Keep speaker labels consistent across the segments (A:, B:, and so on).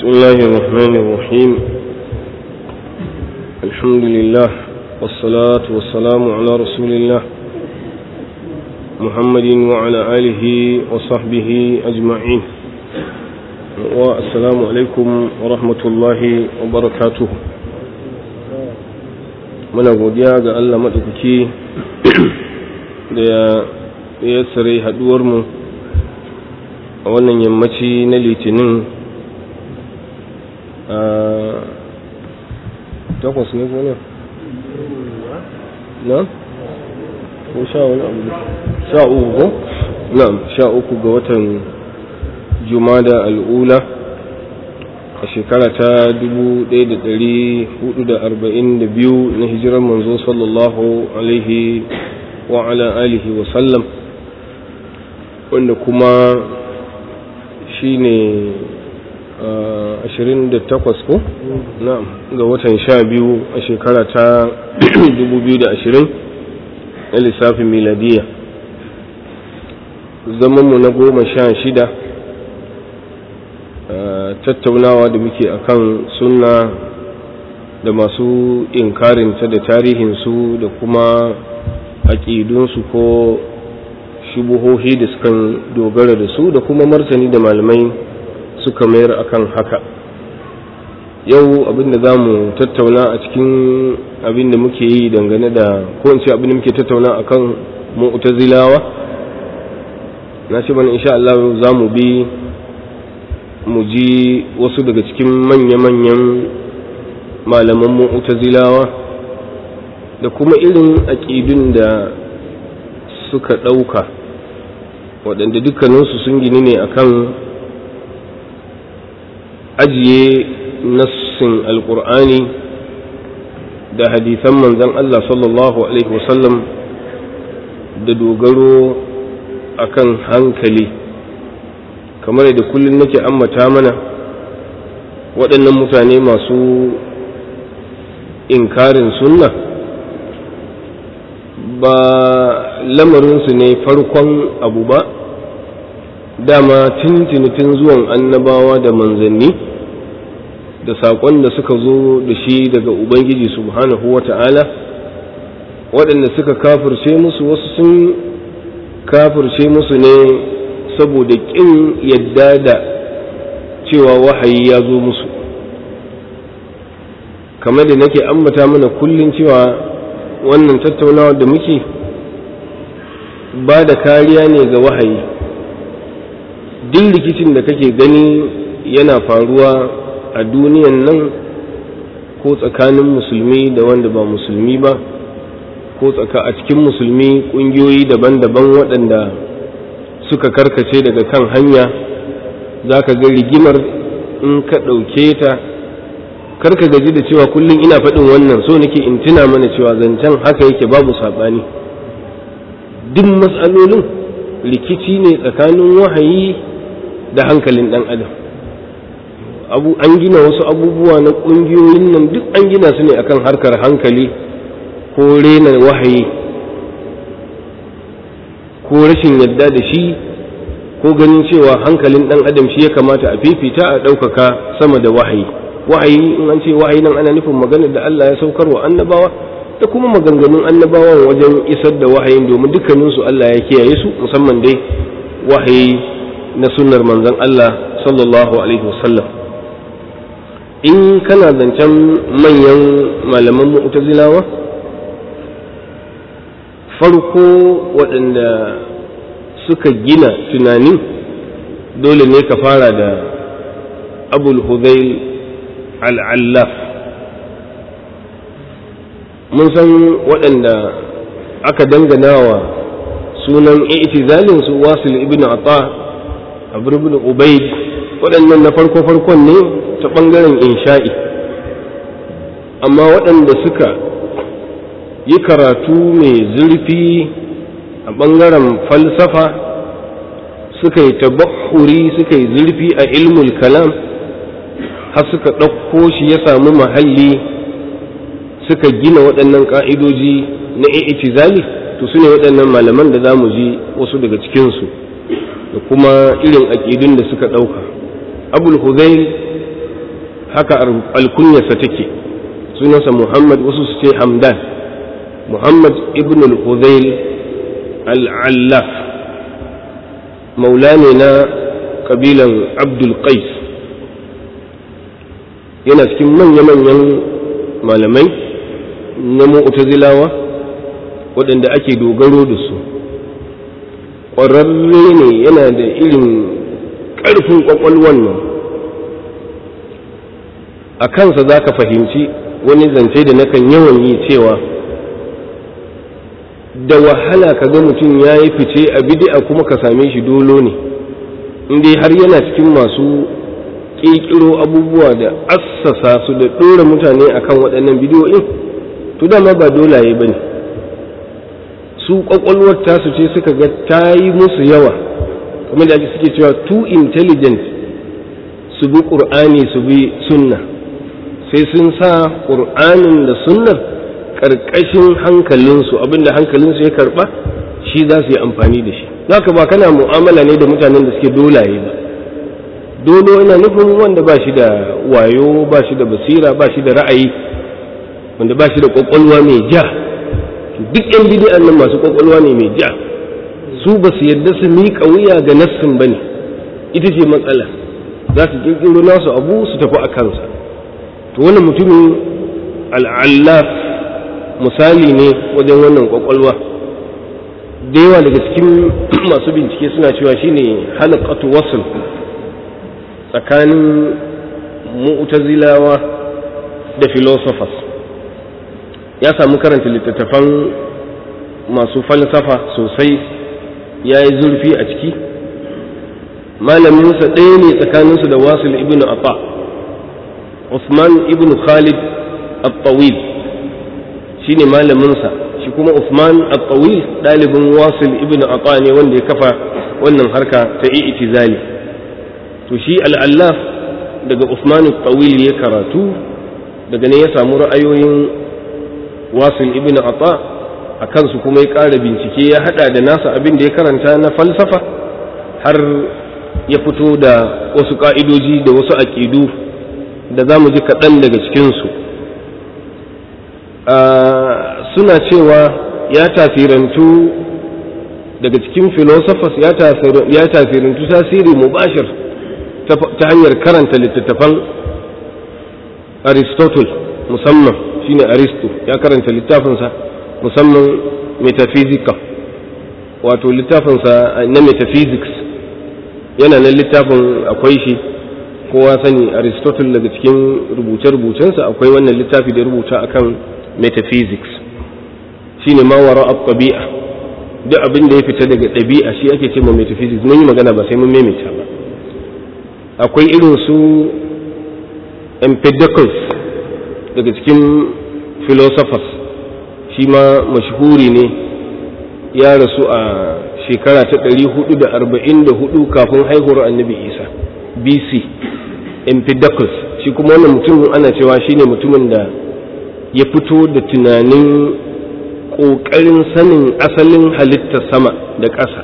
A: بسم الله الرحمن الرحيم الحمد لله والصلاة والسلام على رسول الله محمد وعلى آله وصحبه أجمعين والسلام عليكم ورحمة الله وبركاته muna godiya ga Allah maɗaukaki da ya tsare haɗuwarmu a wannan yammaci na litinin a takwas ne ko ne na? ko sha wani abu sha uku ko? na sha uku ga watan jumada al'ula a shekara ta 1442 na hijirar manzo sallallahu alaihi wa ala alihi wa sallam wanda kuma shi ne 28 ko? na'am ga watan sha biyu a shekara ta 2020 na lissafin miladiya zamanmu na goma sha shida tattaunawa da muke akan sunna da masu inkarinta da tarihinsu da kuma aƙidunsu ko shubuhohi da sukan dogara da su da kuma martani da malamai suka mayar akan haka yau abinda za mu tattauna a cikin abinda muke yi dangane da ko in ce abinda muke tattauna akan mu'tazilawa na ce mana insha Allah za mu bi mu ji wasu daga cikin manya-manyan malaman mu'tazilawa da kuma irin aƙidun da suka ɗauka waɗanda dukkaninsu sun gini ne akan ajiye nassin alƙur'ani da hadisan manzan Allah sallallahu Alaihi wasallam da dogaro akan hankali kamar da kullum nake ambata mana waɗannan mutane masu inkarin sunna ba lamarinsu ne farkon abu ba dama tun zuwan annabawa da manzanni da saƙon da suka zo da shi daga ubangiji subhanahu wa ta'ala waɗanda suka kafirce musu wasu sun kafirce musu ne saboda ƙin yadda da cewa wahayi ya zo musu kamar da nake ambata mana kullum cewa wannan tattaunawa da muke ba da kariya ne ga wahayi duk rikicin da kake gani yana faruwa a duniyan nan ko tsakanin musulmi da wanda ba musulmi ba ko tsaka a cikin musulmi ƙungiyoyi daban-daban waɗanda suka karkace daga kan hanya za ka ga rigimar in ka ɗauke ta karka gaji da cewa kullum ina faɗin wannan so nake in tuna mana cewa zancen haka yake babu saɓani duk matsalolin rikici ne tsakanin wahayi da hankalin ɗan adam abu an gina wasu abubuwa na ƙungiyoyin nan duk an gina su ne akan harkar hankali ko rena wahayi ko rashin yadda da shi ko ganin cewa hankalin ɗan adam shi ya kamata a fifita a ɗaukaka sama da wahayi wahayi in an ce wahayi nan ana nufin maganar da Allah ya saukar wa annabawa da kuma maganganun annabawan wajen isar da wahayin domin dukkaninsu Allah ya kiyaye su musamman dai wahayi na sunnar manzon Allah sallallahu alaihi wasallam in kana zancen manyan malaman mu'tazilawa farko waɗanda suka gina tunani dole ne ka fara da abul hudayl al'allaf mun san waɗanda aka dangana wa sunan itizalin su wasil ibn ata abu ibn ubaid waɗannan na farko-farkon ne ta ɓangaren insha'i amma waɗanda suka yi karatu mai zurfi a ɓangaren falsafa suka yi tabakuri suka yi zurfi a ilmul kalam har suka ɗauko shi ya samu mahalli suka gina waɗannan ƙa'idoji na i'tizali to su ne waɗannan malaman da za mu ji wasu daga cikinsu da kuma irin aƙidun da suka ɗauka abul huzail haka alkunyarsa take sunansa muhammad wasu su ce hamdan muhammad ibn al-hudayl al-allaf maula ne na kabilan abdul qais yana cikin manya-manyan malamai na mu'tazilawa waɗanda ake dogaro da su ƙwararre ne yana da irin ƙarfin ƙwaƙwalwan nan a kansa za ka fahimci wani zance da nakan yawan yi cewa da wahala ka ga mutum ya yi fice a bidi'a kuma ka same shi dolo ne inda har yana cikin masu ƙirƙiro abubuwa da assasa su da ɗora mutane akan waɗannan bidiyoyin to dama ba dolaye ba ne su ƙwaƙwalwar tasu ce suka ga ta yi musu yawa kamar da suke cewa too intelligent su bi ƙur'ani su bi sunna sai sun sa ƙur'anin da sunnar ƙarƙashin hankalinsu abinda hankalinsu ya karɓa shi za su yi amfani da shi za ka ba kana mu'amala ne da mutanen da suke dolaye ba dolo ina nufin wanda ba shi da wayo ba shi da basira ba shi da ra'ayi wanda ba shi da ƙwaƙwalwa mai ja duk yan bidi'an nan masu ƙwaƙwalwa ne mai ja su ba su yarda su miƙa wuya ga nassin ba ne ita ce matsala za su ƙirƙiro nasu abu su tafi a kansa to wannan mutumin al'allaf misali ne wajen wannan kwakwalwa da yawa daga cikin masu bincike suna cewa shine halakatu wasul tsakanin mu'tazilawa da philosophers ya samu karanta littattafan masu falsafa sosai ya yi zurfi a ciki malaminsa ɗaya ne tsakaninsu da wasul ibn afa Usman ibn Khalid al-Tawil shi ne malaminsa shi kuma Usman al-Tawil ɗalibin Wasil ibn Ata ne wanda ya kafa wannan harka ta i'tizali to shi al'allaf daga Usman al-Tawil ya karatu daga ne ya samu ra'ayoyin Wasil ibn Ata a kansu kuma ya ƙara bincike ya haɗa da nasa abin da ya karanta na falsafa har ya fito da wasu ƙa'idoji da wasu aƙidu da za mu ji kaɗan daga cikinsu suna cewa ya tasirantu daga cikin philosophers ya tasirantu tasiri mubashir ta hanyar karanta littattafan aristotle musamman shine aristo ya karanta littafinsa musamman metaphysical wato littafinsa na metaphysics yana nan littafin akwai shi kowa sani aristotle daga cikin rubuce-rubucensa akwai wannan littafi da rubuta akan metaphysics shine ma wara tabi'a duk abin da ya fita daga ɗabi'a shi ake ce ma metaphysics mun yi magana ba sai mun maimaita ba akwai irin su empedocles daga cikin philosophers shi ma mashhuri ne ya rasu a shekara ta 444 kafin haihuwar annabi isa bc empedocles shi kuma wannan mutumin ana cewa shine mutumin da ya fito da tunanin ƙoƙarin sanin asalin halittar sama da ƙasa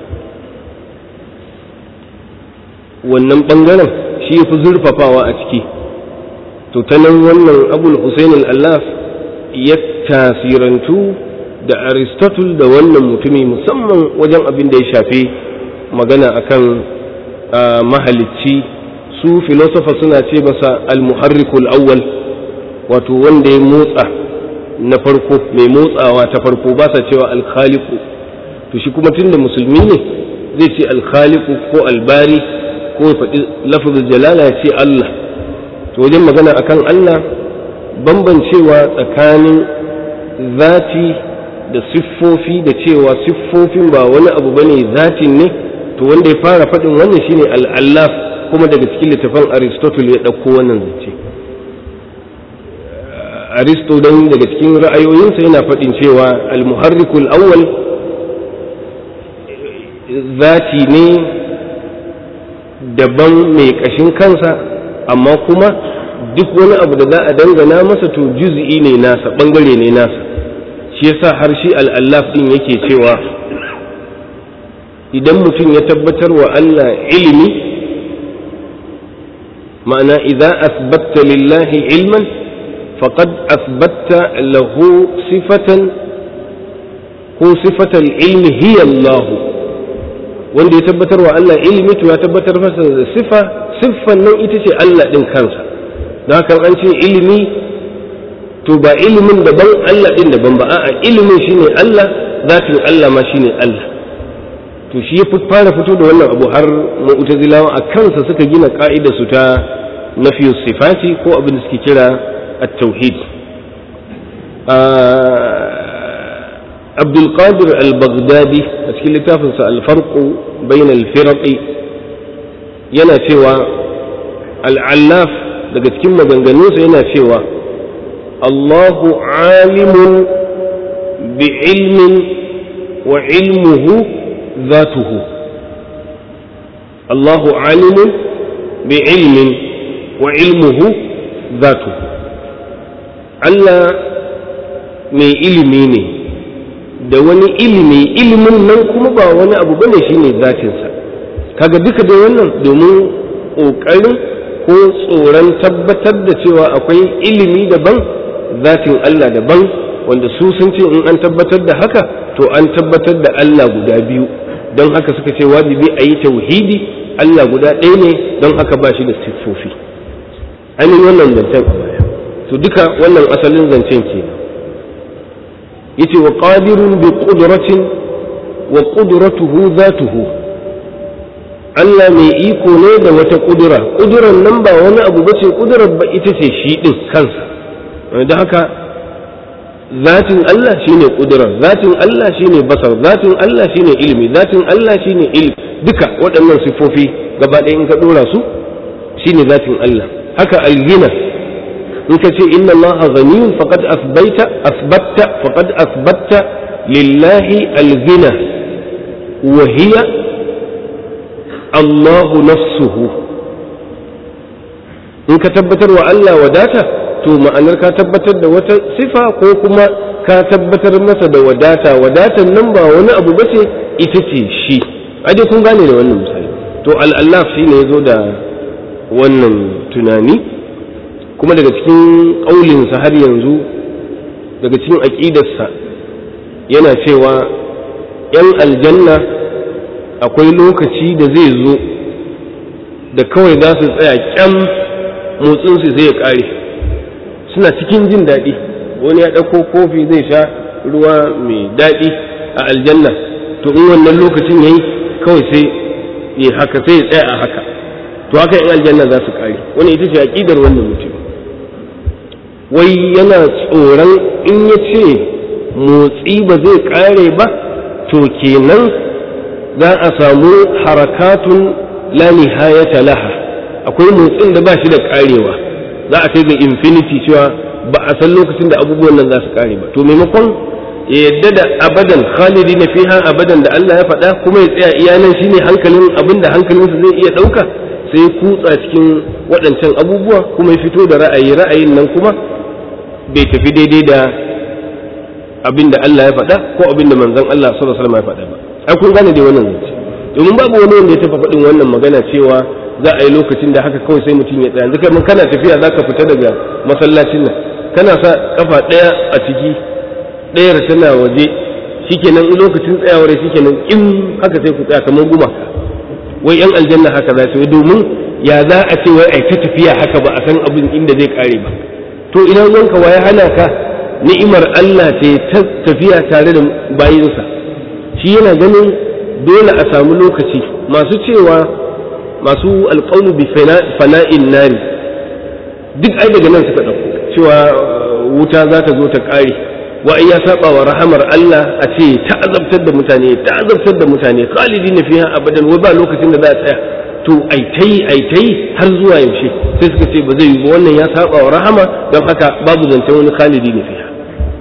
A: wannan ɓangaren shi ya fi zurfafawa a ciki to ta nan wannan abul hussein allaf ya tasirantu da aristotle da wannan mutumi musamman wajen abin da ya shafi magana akan mahalicci su filosofa suna ce masa al-muharrikul awwal wato wanda ya motsa na farko mai motsawa ta farko ba sa cewa alkhaliku to shi kuma tunda musulmi ne zai ce alkhaliku ko albari ko ya faɗi lafazin jalala ya ce Allah to wajen magana akan Allah bambancewa tsakanin zati da siffofi da cewa siffofin ba wani abu bane zatin ne to wanda ya fara faɗin wannan shine al'allaf kuma daga cikin littafin aristotle ya ɗauko wannan zance aristo don daga cikin ra'ayoyinsa yana faɗin cewa al-muharrikul awwal zati ne daban mai ƙashin kansa amma kuma duk wani abu da za a dangana masa to juz'i ne nasa ɓangare ne nasa shi yasa har shi al'allaf ɗin yake cewa idan mutum ya tabbatar wa Allah ilimi ma'ana idza asbatta lillahi ilman faqad asbatta lahu sifatan ko sifatal ilmi hiya Allah wanda ya tabbatar wa Allah ilmi to ya tabbatar masa da sifa siffan nan ita ce Allah din kansa don haka an ce ilimi to ba ilimin daban Allah din daban ba a'a ilimin shine Allah zatin Allah ma shine Allah to shi ya fara fito da wannan abu har mu'tazilawa a kansa suka gina ka'idar su ta nafiyu sifati ko abin da suke kira at-tauhid Abdul Qadir al-Baghdadi a cikin littafinsa al-Farq bain al-Firaq yana cewa al-Allaf daga cikin maganganunsa yana cewa Allahu alimun bi ilmin wa ilmuhu ذاته الله عالم بعلم وعلمه ذاته Allah mai ilimi ne da wani ilimi ilimin nan kuma ba wani abu bane shine zatinsa kaga duka dai wannan domin ƙoƙarin ko tsoron tabbatar da cewa akwai ilimi daban zatin Allah daban wanda su sun ce in an tabbatar da haka to an tabbatar da Allah guda biyu don haka suka ce wajibi a yi tauhidi Allah guda ɗaya ne don haka ba shi da siffofi ainihin wannan zancen a baya to duka wannan asalin zancen ke yace wa qadirun bi qudratin wa qudratuhu zatuhu Allah mai iko ne da wata kudura kuduran nan ba wani abu bace kudurar ba ita ce shi din kansa don haka zatin Allah shine kudurar zatin Allah shine basar zatin Allah shine ilimi zatin Allah shine ilmi duka waɗannan sifofi gaba ɗaya in ka ɗora su shine zatin Allah haka algina in ka ce inna Allah ghaniyun faqad asbaita asbatta faqad asbatta lillahi algina wa hiya Allahu nafsuhu in ka tabbatar wa Allah wadata to ma'anar ka tabbatar da wata sifa ko kuma ka tabbatar masa da wadata wadatan nan ba wani abu ba ce ita ce shi dai kun gane da wannan misali to al'allaf shi ne ya zo da wannan tunani kuma daga cikin ƙaulinsa har yanzu daga cikin aƙidarsa yana cewa ‘yan aljanna akwai lokaci da zai zo da kawai za su tsaya ƙyam motsinsu zai ya ƙare suna cikin jin daɗi wani ya ɗauko kofi zai sha ruwa mai daɗi a aljanna to in wannan lokacin yayi kawai sai ya haka sai ya tsaya a haka to haka in aljanna za su ƙare wani ita ce aƙidar wannan mutum wai yana tsoron in ya ce motsi ba zai ƙare ba to kenan za a samu harakatun la nihayata laha akwai motsin da ba shi da ƙarewa za a kai ga infinity cewa ba a san lokacin da abubuwan nan za su kare ba to maimakon ya yadda da abadan khalidi na fiha abadan da Allah ya faɗa kuma ya tsaya iyanan shine hankalin abin da hankalinsa zai iya ɗauka sai kutsa cikin waɗancan abubuwa kuma ya fito da ra'ayi ra'ayin nan kuma bai tafi daidai da abin da Allah ya faɗa ko abin da manzon Allah sallallahu alaihi wasallam ya faɗa ba ai kun gane dai wannan zance domin babu wani wanda ya taɓa faɗin wannan magana cewa za a yi lokacin da haka kawai sai mutum ya tsaya yanzu kai kana tafiya za ka fita daga masallacin nan kana sa kafa ɗaya a ciki ɗayar tana waje shikenan in lokacin tsayawar shikenan in haka sai ku tsaya kamar guma wai yan aljanna haka za su yi domin ya za a ce wai ai ta tafiya haka ba a san abin inda zai kare ba to ina wanka waye hana ka ni'imar Allah ce ta tafiya tare da bayinsa shi yana ganin dole a samu lokaci masu cewa masu alƙaunu bi fana'in nari duk ai daga nan suka ɗauko cewa wuta za ta zo ta ƙare wa ya saba wa rahamar Allah a ce ta azabtar da mutane ta azabtar da mutane khalidi na fiha abadan wai ba lokacin da za a tsaya to ai tai ai tai har zuwa yaushe sai suka ce ba zai yi ba wannan ya saba wa rahama don haka babu zancen wani khalidi na fiha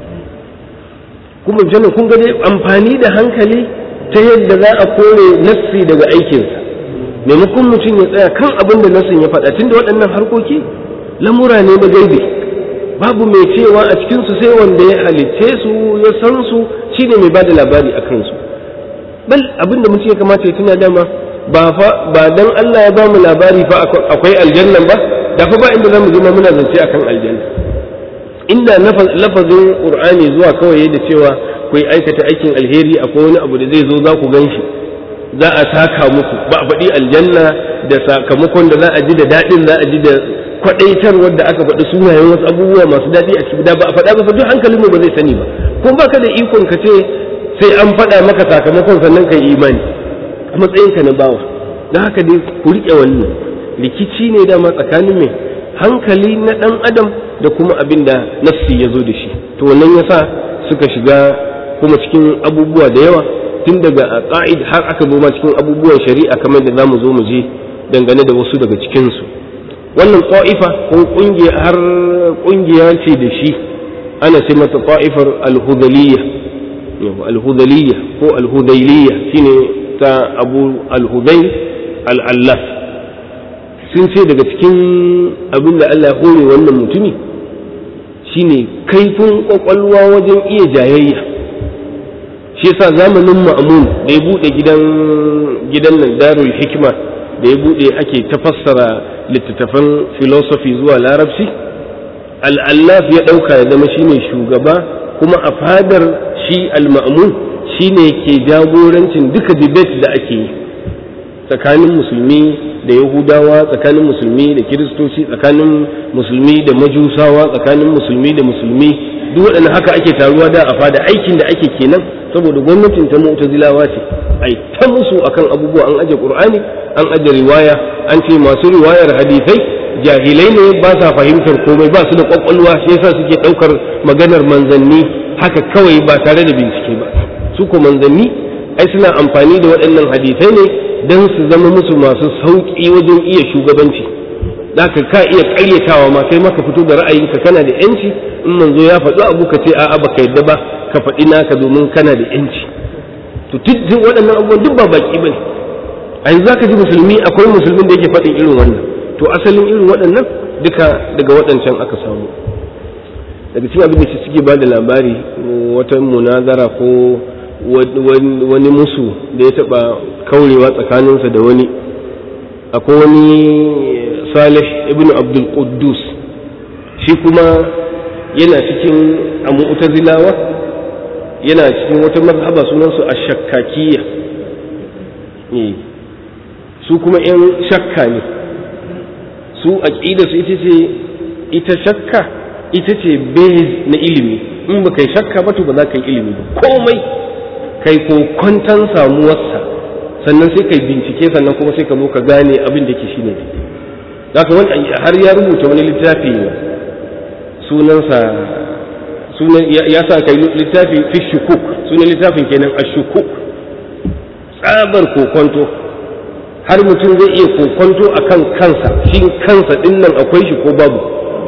A: kuma jana kun ga dai amfani da hankali ta yadda za a kore nassi daga aikinsa maimakon mutum ya tsaya kan abin da nassin ya faɗa tunda waɗannan harkoki lamura ne na gaibe babu mai cewa a cikinsu sai wanda ya halicce su ya san su shine mai bada labari a kansu bal abin da mutum ya kamata ya tuna dama ba fa ba dan Allah ya ba mu labari fa akwai aljannan ba da fa ba inda zamu ji muna zance akan aljanna inda lafazin qur'ani zuwa kawai da cewa ku yi aikata aikin alheri akwai wani abu da zai zo za ku gan shi za a saka muku ba a faɗi aljanna da sakamakon da za a ji da daɗin za a ji da kwaɗaitarwar da aka faɗi sunayen wasu abubuwa masu daɗi a ciki da ba a faɗa ba duk hankalinmu ba zai sani ba kuma baka da ikon ka ce sai an faɗa maka sakamakon sannan ka yi imani a matsayinka na bawa don haka dai ku riƙe wannan rikici ne dama tsakanin mai hankali na ɗan adam da kuma abin da nafsi ya zo da shi to wannan yasa suka shiga kuma cikin abubuwa da yawa tun daga ƙa'id har aka zo ma cikin abubuwan shari'a kamar da zamu zo mu je dangane da wasu daga cikinsu wannan ƙwa'ifa ko ƙungiya har ƙungiya ce da shi ana ce mata ƙwa'ifar alhudaliyya alhudaliyya ko alhudailiyya shine ta abu alhudai al'allaf sun ce daga cikin abin da Allah ya hore wannan mutumi shine kaifin kwakwalwa wajen iya jayayya shi yasa zamanin ma'amun da ya bude gidan gidan nan darul hikima da ya bude ake tafassara littattafan philosophy zuwa larabci al'allaf ya dauka ya zama shine shugaba kuma a fadar shi al-ma'mun shine ke jagorancin duka debate da ake yi tsakanin musulmi da yahudawa tsakanin musulmi da kiristoci tsakanin musulmi da majusawa tsakanin musulmi da musulmi duk waɗannan haka ake taruwa da a fada aikin da ake kenan saboda gwamnatin ta mu'tazilawa ce ai ta musu akan abubuwa an aje qur'ani an aje riwaya an ce masu riwayar hadisai jahilai ne ba sa fahimtar komai ba su da kwakwalwa shi yasa suke ɗaukar maganar manzanni haka kawai ba tare da bincike ba su ko manzanni ai suna amfani da waɗannan hadisai ne don su zama musu masu sauƙi wajen iya shugabanci da ka ka iya ƙaryatawa ma kai maka fito da ra'ayinka kana da yanci in manzo ya faɗi abu ka ce a'a baka yadda ba ka faɗi naka domin kana da yanci to duk waɗannan abubuwan duk ba baki bane a yanzu zaka ji musulmi akwai musulmin da yake faɗin irin wannan to asalin irin waɗannan duka daga waɗancan aka samu daga cikin abin da suke ba da labari wata munazara ko wani musu da ya taba kaurewa tsakaninsa da wani akwai wani salih ibn abdul quddus shi kuma yana cikin a mu'tazilawa yana cikin wata mazhaba sunansu a shakkakiyya su kuma yan shakka ne su aqida su ita ce ita shakka ita ce base na ilimi in ba kai shakka ba to ba za ka yi ilimi ba komai kai kokwantan samuwarsa sannan sai kai bincike sannan kuma sai ka zo ka gane abin da ke shi ne zaka wani har ya rubuta wani littafi sunansa sunan ya sa kai littafi fi shukuk sunan littafin kenan a shukuk tsabar kokonto har mutum zai iya kokonto akan kansa shin kansa dinnan akwai shi ko babu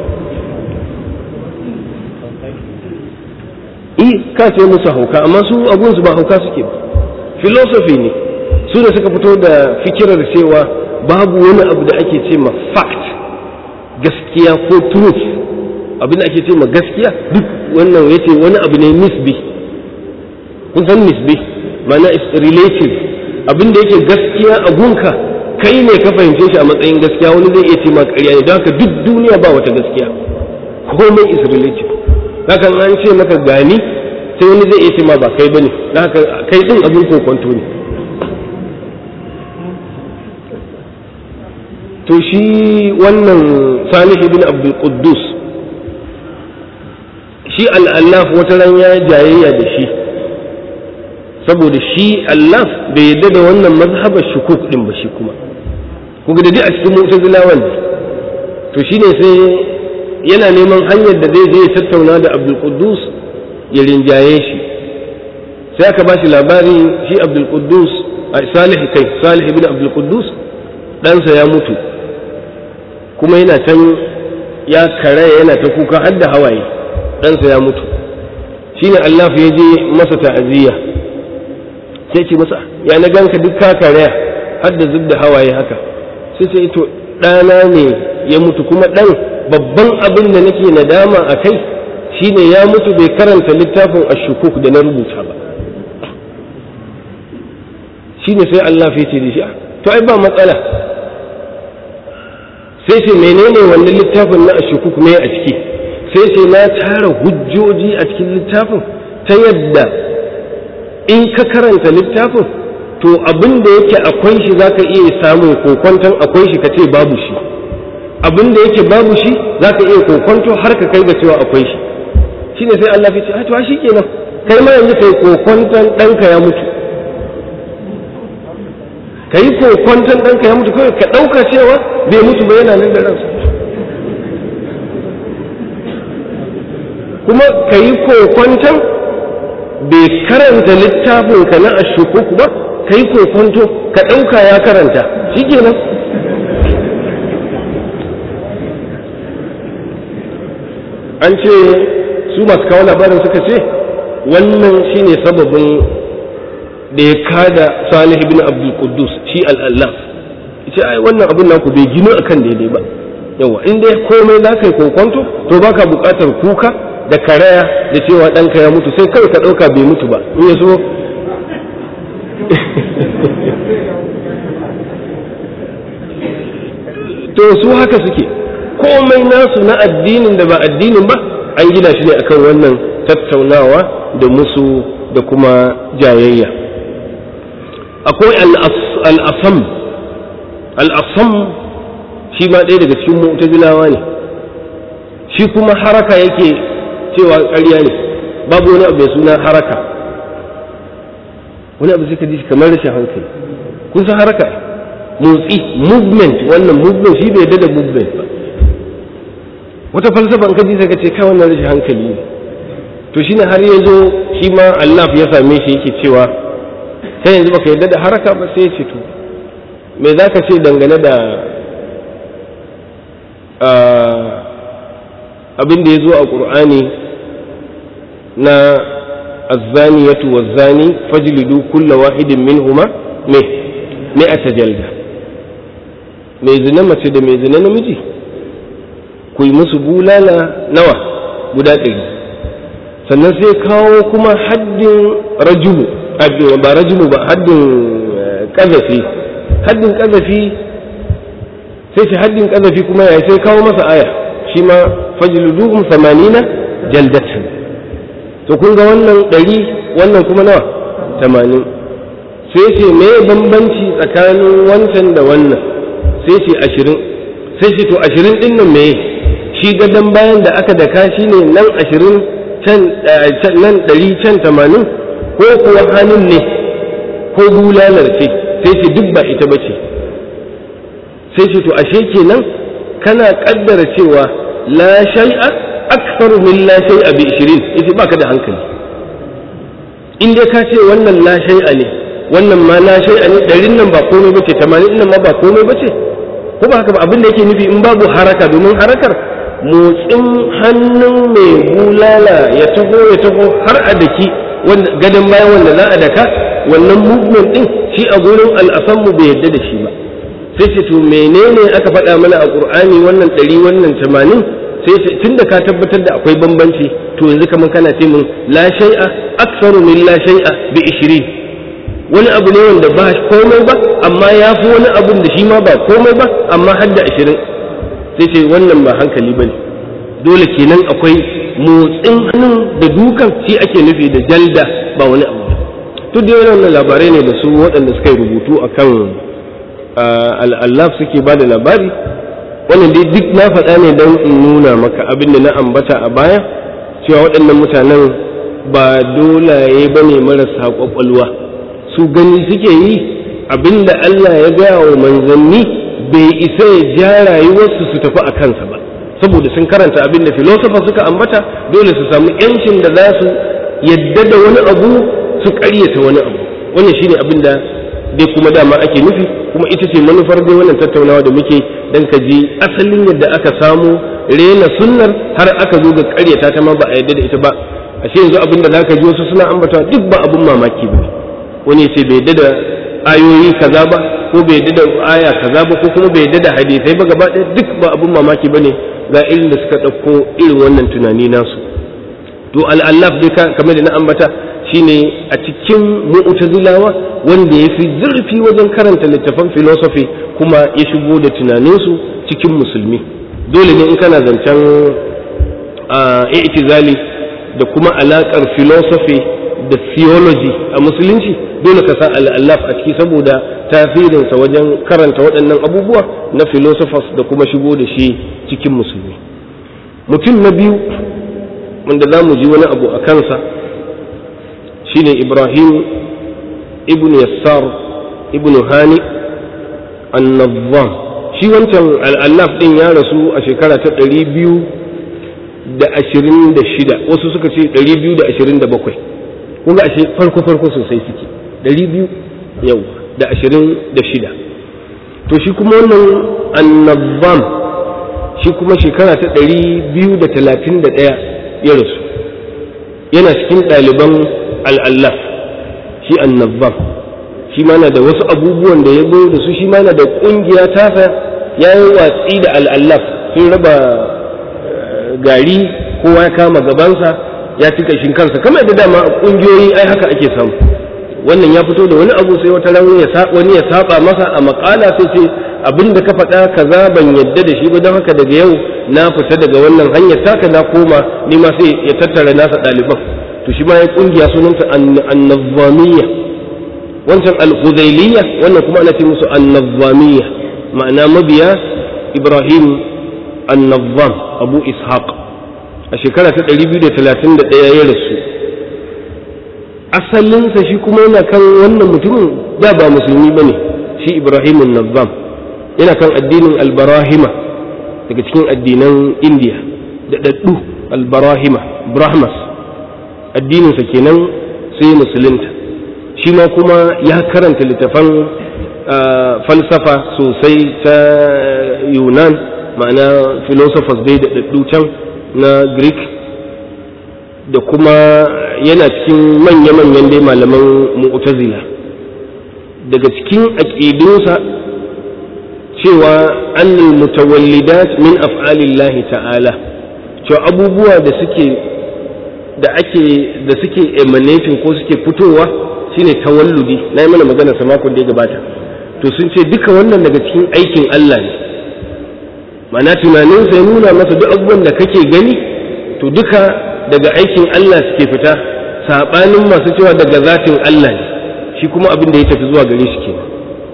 A: i ka ce musu hauka amma su abunsu ba hauka suke ba philosophy ne su da suka fito da fikirar cewa babu wani abu da ake ce ma fact gaskiya ko truth abin da ake ce ma gaskiya duk wannan ya ce wani abu ne nisbi kun san nisbi mana is relative abin da yake gaskiya a gunka kai ne ka fahimce shi a matsayin gaskiya wani zai iya ce ma ƙarya ne don haka duk duniya ba wata gaskiya komai is relative hakan an ce maka gani sai wani zai iya ce ma ba kai bane haka kai din abin kokonto ne to shi wannan salih ibn abdul quddus shi al'allaf wata ran ya jayayya da shi saboda shi allaf bai yadda da wannan mazhabar shukuk din ba shi kuma kuga da dai a cikin mu'tazilawan to shine sai yana neman hanyar da zai je ya tattauna da abdul quddus ya rinjaye shi sai aka ba shi labari shi abdul quddus salih kai salih ibn abdul quddus ɗansa ya mutu kuma yana can ya kare yana ta kuka har da hawaye ɗansa ya mutu shine Allah ya je masa ta'aziyya sai ce masa ya na ganka duk ka kare har da zub da hawaye haka sai sai to ɗana ne ya mutu kuma ɗan babban abin da nake nadama a kai shine ya mutu bai karanta littafin ashukuk da na rubuta ba shine sai Allah ya ce da shi to ai ba matsala sai ce menene wannan littafin na ashukuk me a ciki sai ce na tara hujjoji a cikin littafin ta yadda in ka karanta littafin to abin da yake akwai shi zaka iya samun kokonton akwai shi ka ce babu shi abin da yake babu shi zaka iya kokonto har ka kai ga cewa akwai shi shine sai Allah ya ce a to shi kenan kai ma yanzu kai kokonton ɗanka ya mutu ka yi kokwanton ɗanka ya mutu kawai ka ɗauka cewa bai mutu ba yana nan da ransa kuma ka yi kokwanton bai karanta littafinka na ashukuku ba ka yi kokwanto ka ɗauka ya karanta shi kenan an ce su masu kawo labarin suka ce wannan shine sababin da ya kada salih ibn abdul quddus shi al'allah ita ai wannan abin naku bai gino akan daidai ba yawa in dai komai za ka yi kokonto to baka buƙatar kuka da karaya da cewa ɗanka ya mutu sai kawai ka ɗauka bai mutu ba in ya so to su haka suke komai nasu na addinin da ba addinin ba an gina shi ne akan wannan tattaunawa da musu da kuma jayayya akwai al'asam al'asam shi ma ɗaya daga cikin mu'tazilawa ne shi kuma haraka yake cewa ƙarya ne babu wani abu mai suna haraka wani abu sai ka ji shi kamar rashin hankali kun san haraka motsi movement wannan movement shi bai da movement ba wata falsafa in ka ji sai ka ce kai wannan rashin hankali ne to shine har ya zo shi ma Allah ya same shi yake cewa kai yanzu baka yarda da haraka ba sai ce to me za ka ce dangane da abin da ya zo a ƙur'ani na azzaniyatu wazzani fajlidu kulla wahidin minhuma me me a tajalda mai zina mace da mai zina namiji ku yi musu bulala nawa guda ɗari sannan sai kawo kuma haddin rajulu ba rajulu ba haddin ƙazafi haddin ƙazafi sai shi haddin ƙazafi kuma ya sai kawo masa aya shi ma fajluduhum samanina jaldatan to kun ga wannan ɗari wannan kuma nawa tamanin sai ce me bambanci tsakanin wancan da wannan sai ce ashirin sai ce to ashirin ɗin nan me shi gadon bayan da aka daka shi ne nan ashirin nan ɗari can tamanin ko kuwa hannun ne ko bulalar ce sai ce duk ba ita ba ce sai ce to ashe kenan kana kaddara cewa la shay'a aktharu min la shay'a bi 20 yace baka da hankali in dai ka ce wannan la shay'a ne wannan ma la shay'a ne ɗarin nan ba komai bace 80 nan ma ba komai bace ko ba haka ba abin da yake nufi in babu haraka domin harakar motsin hannun mai bulala ya taho ya taho har a daki gadon bayan wanda za a daka wannan movement din shi a gurin al'asanmu bai yadda da shi ba sai ce to menene aka faɗa mana a ƙur'ani wannan ɗari wannan tamanin sai ce tun da ka tabbatar da akwai bambanci to yanzu kamar kana ce min la shay'a aktsaru min la shay'a bi 20 wani abu ne wanda ba komai ba amma ya fi wani abun da shi ma ba komai ba amma har da 20 sai ce wannan ba hankali bane dole kenan akwai motsin hannun da dukan shi ake nufi da jalda ba wani abu to dai wannan labarai ne da su waɗanda suka yi rubutu akan al'allaf suke ba da labari wannan dai duk na faɗa ne don in nuna maka abin da na ambata a baya cewa waɗannan mutanen ba dolaye ba ne marasa ƙwaƙwalwa su gani suke yi abin da Allah ya gaya wa manzanni bai isa ya ja rayuwarsu su tafi a kansa ba saboda sun karanta abin da filosofa suka ambata dole su samu yancin da za su yadda da wani abu su ƙaryata wani abu wannan shine abin da dai kuma dama ake nufi kuma ita ce manufar dai wannan tattaunawa da muke dan ka ji asalin yadda aka samu rena sunnar har aka zo ga ƙaryata ta ma ba a yadda da ita ba ashe yanzu abin da zaka ji wasu suna ambata duk ba abin mamaki ba wani ce bai yadda da ayoyi kaza ba ko bai yadda da aya kaza ba ko kuma bai yadda da hadisai ba gaba ɗaya duk ba abin mamaki bane ga irin da suka ɗauko irin wannan tunani nasu to al'allaf dai kamar da na ambata shine a cikin mu'tazilawa wanda ya fi zurfi wajen karanta littafan philosophy kuma ya shigo da tunaninsu cikin musulmi dole ne in kana zancen i'tizali da kuma alaƙar philosophy da theology a musulunci dole ka sa al'allaf a ciki saboda tasirinsa wajen karanta waɗannan abubuwa na philosophers da kuma shigo da shi cikin musulmi mutum na biyu wanda za mu ji wani abu a kansa shine ibrahim ibn yassar ibn hani annazzam shi wancan al'allaf ɗin ya rasu a shekara ta ɗari biyu da ashirin da shida wasu suka ce ɗari biyu da ashirin da bakwai kun ga ashe farko farko sosai suke ɗari biyu yau da ashirin da shida to shi kuma wannan annabbam shi kuma shekara ta ɗari biyu da talatin da ɗaya ya rasu yana cikin ɗaliban al'allaf shi annabbam shi ma na da wasu abubuwan da ya zo da su shi ma na da ƙungiya tasa ya yi watsi da al'allaf sun raba gari kowa ya kama gabansa ya ci kashin kansa kamar da dama kungiyoyi ai haka ake samu wannan ya fito da wani abu sai wata ran wani ya saba masa a makala sai ce abin da ka faɗa kaza ban yadda da shi ba don haka daga yau na fita daga wannan hanyar taka na koma ni ma sai ya tattara nasa ɗaliban to shi ma ya kungiya sunanta annazamiyya wancan al-huzailiyya wannan kuma ana ce musu annazamiyya ma'ana mabiya ibrahim annazam abu ishaq a shekara ta 231 ya rasu asalinsa shi kuma yana kan wannan mutumin da ba musulmi ba ne shi ibrahim annazam yana kan addinin albarahima daga cikin addinan indiya da daddu albarahima brahmas addininsa kenan sai musulunta shi ma kuma ya karanta littafan falsafa sosai ta yunan ma'ana philosophers dai da daddu can na greek da kuma yana cikin manya-manyan dai malaman mu'tazila daga cikin aƙidunsa cewa annal mutawallidat min af'alillahi ta'ala cewa abubuwa da suke da ake da suke emanating ko suke fitowa shine tawalludi na yi mana magana sa makon da ya gabata to sun ce duka wannan daga cikin aikin Allah ne mana tunaninsa ya nuna masa duk abubuwan da kake gani to duka daga aikin Allah suke fita saɓanin masu cewa daga zatin Allah ne shi kuma abin da ya tafi zuwa gare shi kenan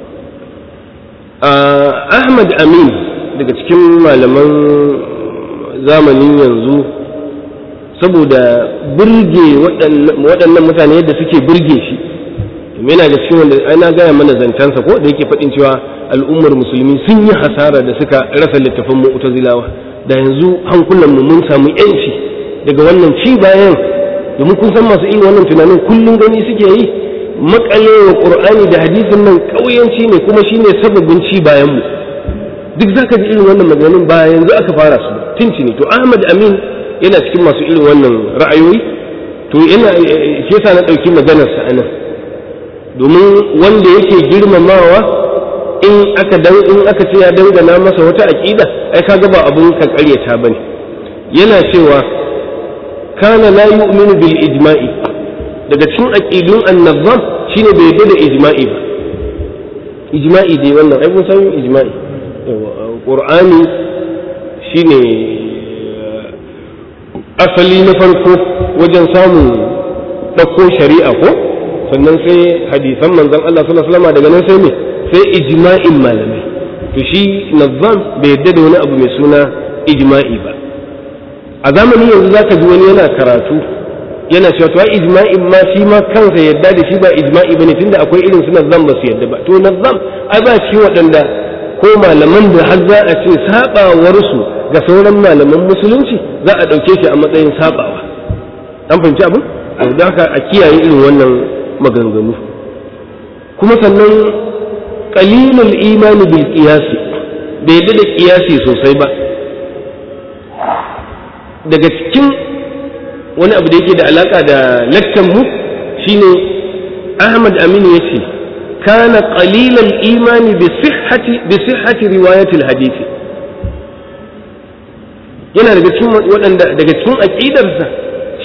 A: Ahmad Amin daga cikin malaman zamanin yanzu saboda burge waɗannan mutane yadda suke burge shi yana da cikin wanda ana gaya mana zancensa ko da yake faɗin cewa al'ummar musulmi sun yi hasara da suka rasa littafin mu'tazilawa da yanzu hankulan mu mun samu yanci daga wannan ci bayan domin kun san masu irin wannan tunanin kullum gani suke yi makale wa qur'ani da hadisin nan kauyanci ne kuma shine sababin ci bayan mu duk zaka ji irin wannan maganganun ba yanzu aka fara su tinci ne to Ahmad Amin yana cikin masu irin wannan ra'ayoyi to yana shi yasa na dauki maganar sa anan domin wanda yake girmamawa in aka dan in aka ce ya dangana masa wata aqida ai kaga ba abun ka karyata bane yana cewa kana la yu'minu bil ijma'i daga cikin aqidun an-nazam shine bai yarda da ijma'i ba ijma'i dai wannan ai kun san ijma'i qur'ani shine asali na farko wajen samun ɗauko shari'a ko sannan sai hadisan manzon Allah sallallahu alaihi wasallam daga nan sai me sai ijma'in malamai to shi nazam bai yadda da wani abu mai suna ijma'i ba a zamani yanzu zaka ji wani yana karatu yana cewa to ijma'in ma shi ma kansa yadda da shi ba ijma'i bane tunda akwai irin su nazam ba su yadda ba to nazam ai ba shi waɗanda ko malaman da har za a ce sabawarsu ga sauran malaman musulunci za a ɗauke shi a matsayin sabawa an fahimci abin da haka a kiyaye irin wannan maganganu kuma sannan qalilul imani bil qiyasi bai yadda da qiyasi sosai ba daga cikin wani abu da yake da alaka da lakkan mu shine Ahmad Aminu yace kana qalilal imani bi sihhati bi sihhati riwayatil hadisi yana daga cikin waɗanda daga cikin aqidarsa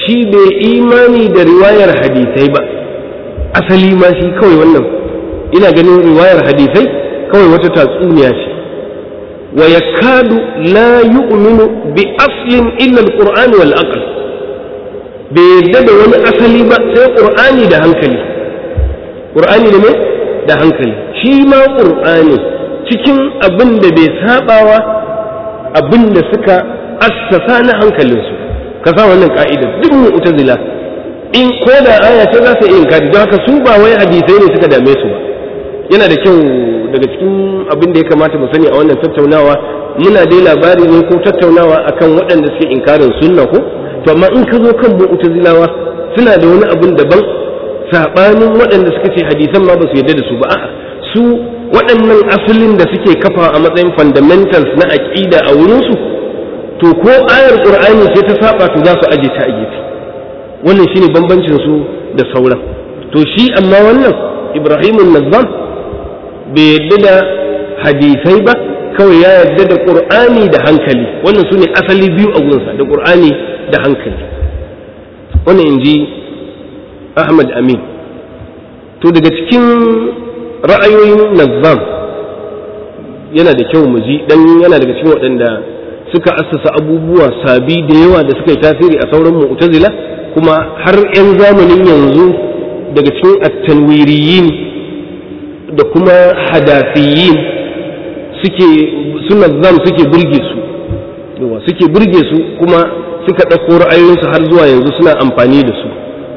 A: shi bai imani da riwayar hadisai ba asali ma shi kawai wannan ina ganin riwayar hadisai kawai wata tatsuniya ce wa yakadu la yu'minu bi aslin illa al-qur'an wal aql bai yadda da wani asali ba sai qur'ani da hankali qur'ani da me da hankali shi ma qur'ani cikin abin da bai sabawa abin da suka assasa na hankalinsu ka sa wannan ka'idar duk mu'tazila in ko da aya ce za su iya inkari don haka su ba wai hadisai ne suka dame su ba yana da kyau daga cikin abin da ya kamata mu sani a wannan tattaunawa muna dai labari ne ko tattaunawa akan waɗanda suke inkarin sunna ko to amma in ka zo kan mu'tazilawa suna da wani abin daban sabanin waɗanda suka ce hadisan ma ba su yarda da su ba a'a su waɗannan asalin da suke kafa a matsayin fundamentals na aqida a wurinsu to ko ayar qur'ani sai ta saba to za su aje ta a gefe wannan shine bambancin su da sauran to shi amma wannan ibrahimun nazzam bai yadda da hadisai ba kawai ya yadda da qur'ani da hankali wannan su ne asali biyu a gunsa da qur'ani da hankali wannan inji ahmad amin to daga cikin ra'ayoyin nazzam yana da kyau mu ji dan yana daga cikin waɗanda suka assasa abubuwa sabi da yawa da suka yi tasiri a sauran mu'tazila kuma har 'yan zamanin yanzu daga cikin attanwiriyin da kuma hadafiyin suke suna zam suke burge su yawa suke burge su kuma suka ɗauko ra'ayoyinsu har zuwa yanzu suna amfani da su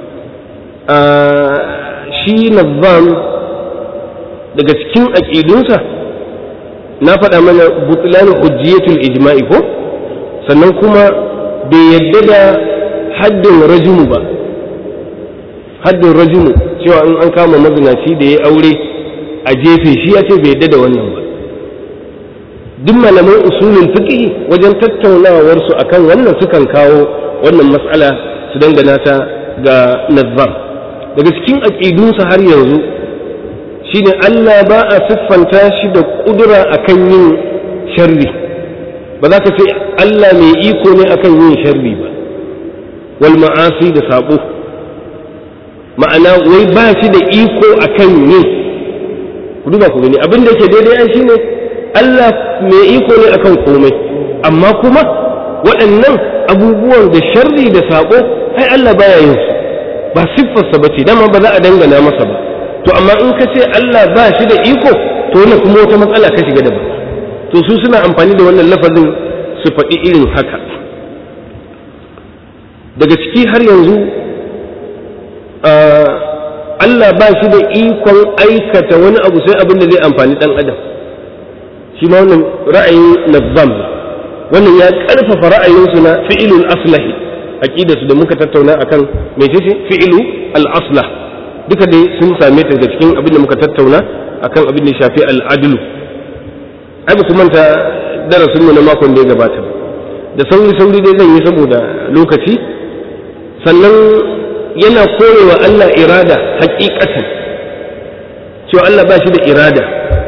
A: shi nazam daga cikin aƙidunsa na faɗa mana butlan hujjiyatul ijma'i ko sannan kuma bai yadda da haddin rajumu ba haddin rajumu cewa in an kama mazinaci da ya aure a jefe shi ya ce bai yadda da wannan ba duk malaman usulul fiqh wajen tattaunawar su akan wannan sukan kawo wannan mas'ala su dangana ta ga nazzam daga cikin aqidunsa har yanzu shine Allah ba a siffanta shi da kudura akan yin sharri ba za ka ce Allah mai iko ne akan yin sharri ba wal ma'asi da sabo ma'ana wai ba shi da iko akan yin ku duba ku gani abin da yake daidai ai shine Allah mai iko ne akan komai amma kuma waɗannan abubuwan da sharri da sabo ai Allah baya yin su ba siffarsa ba ce dama ba za a dangana masa ba to amma in ka ce Allah ba shi da iko to wannan kuma wata matsala ka shiga daban to su suna amfani da wannan lafazin su faɗi irin haka daga ciki har yanzu Allah ba shi da ikon aikata wani abu sai abin da zai amfani ɗan adam shi ma wannan ra'ayin nazzam wannan ya ƙarfafa ra'ayinsu na fi'ilul aslahi aqidarsu da muka tattauna akan mecece fi'ilu al-aslah duka dai sun same ta daga cikin abin da muka tattauna akan abin da shafi al-adlu ai ba ku manta darasin mu na makon da ya gabata da sauri sauri dai zan yi saboda lokaci sannan yana korewa Allah irada hakikatan cewa Allah ba shi da irada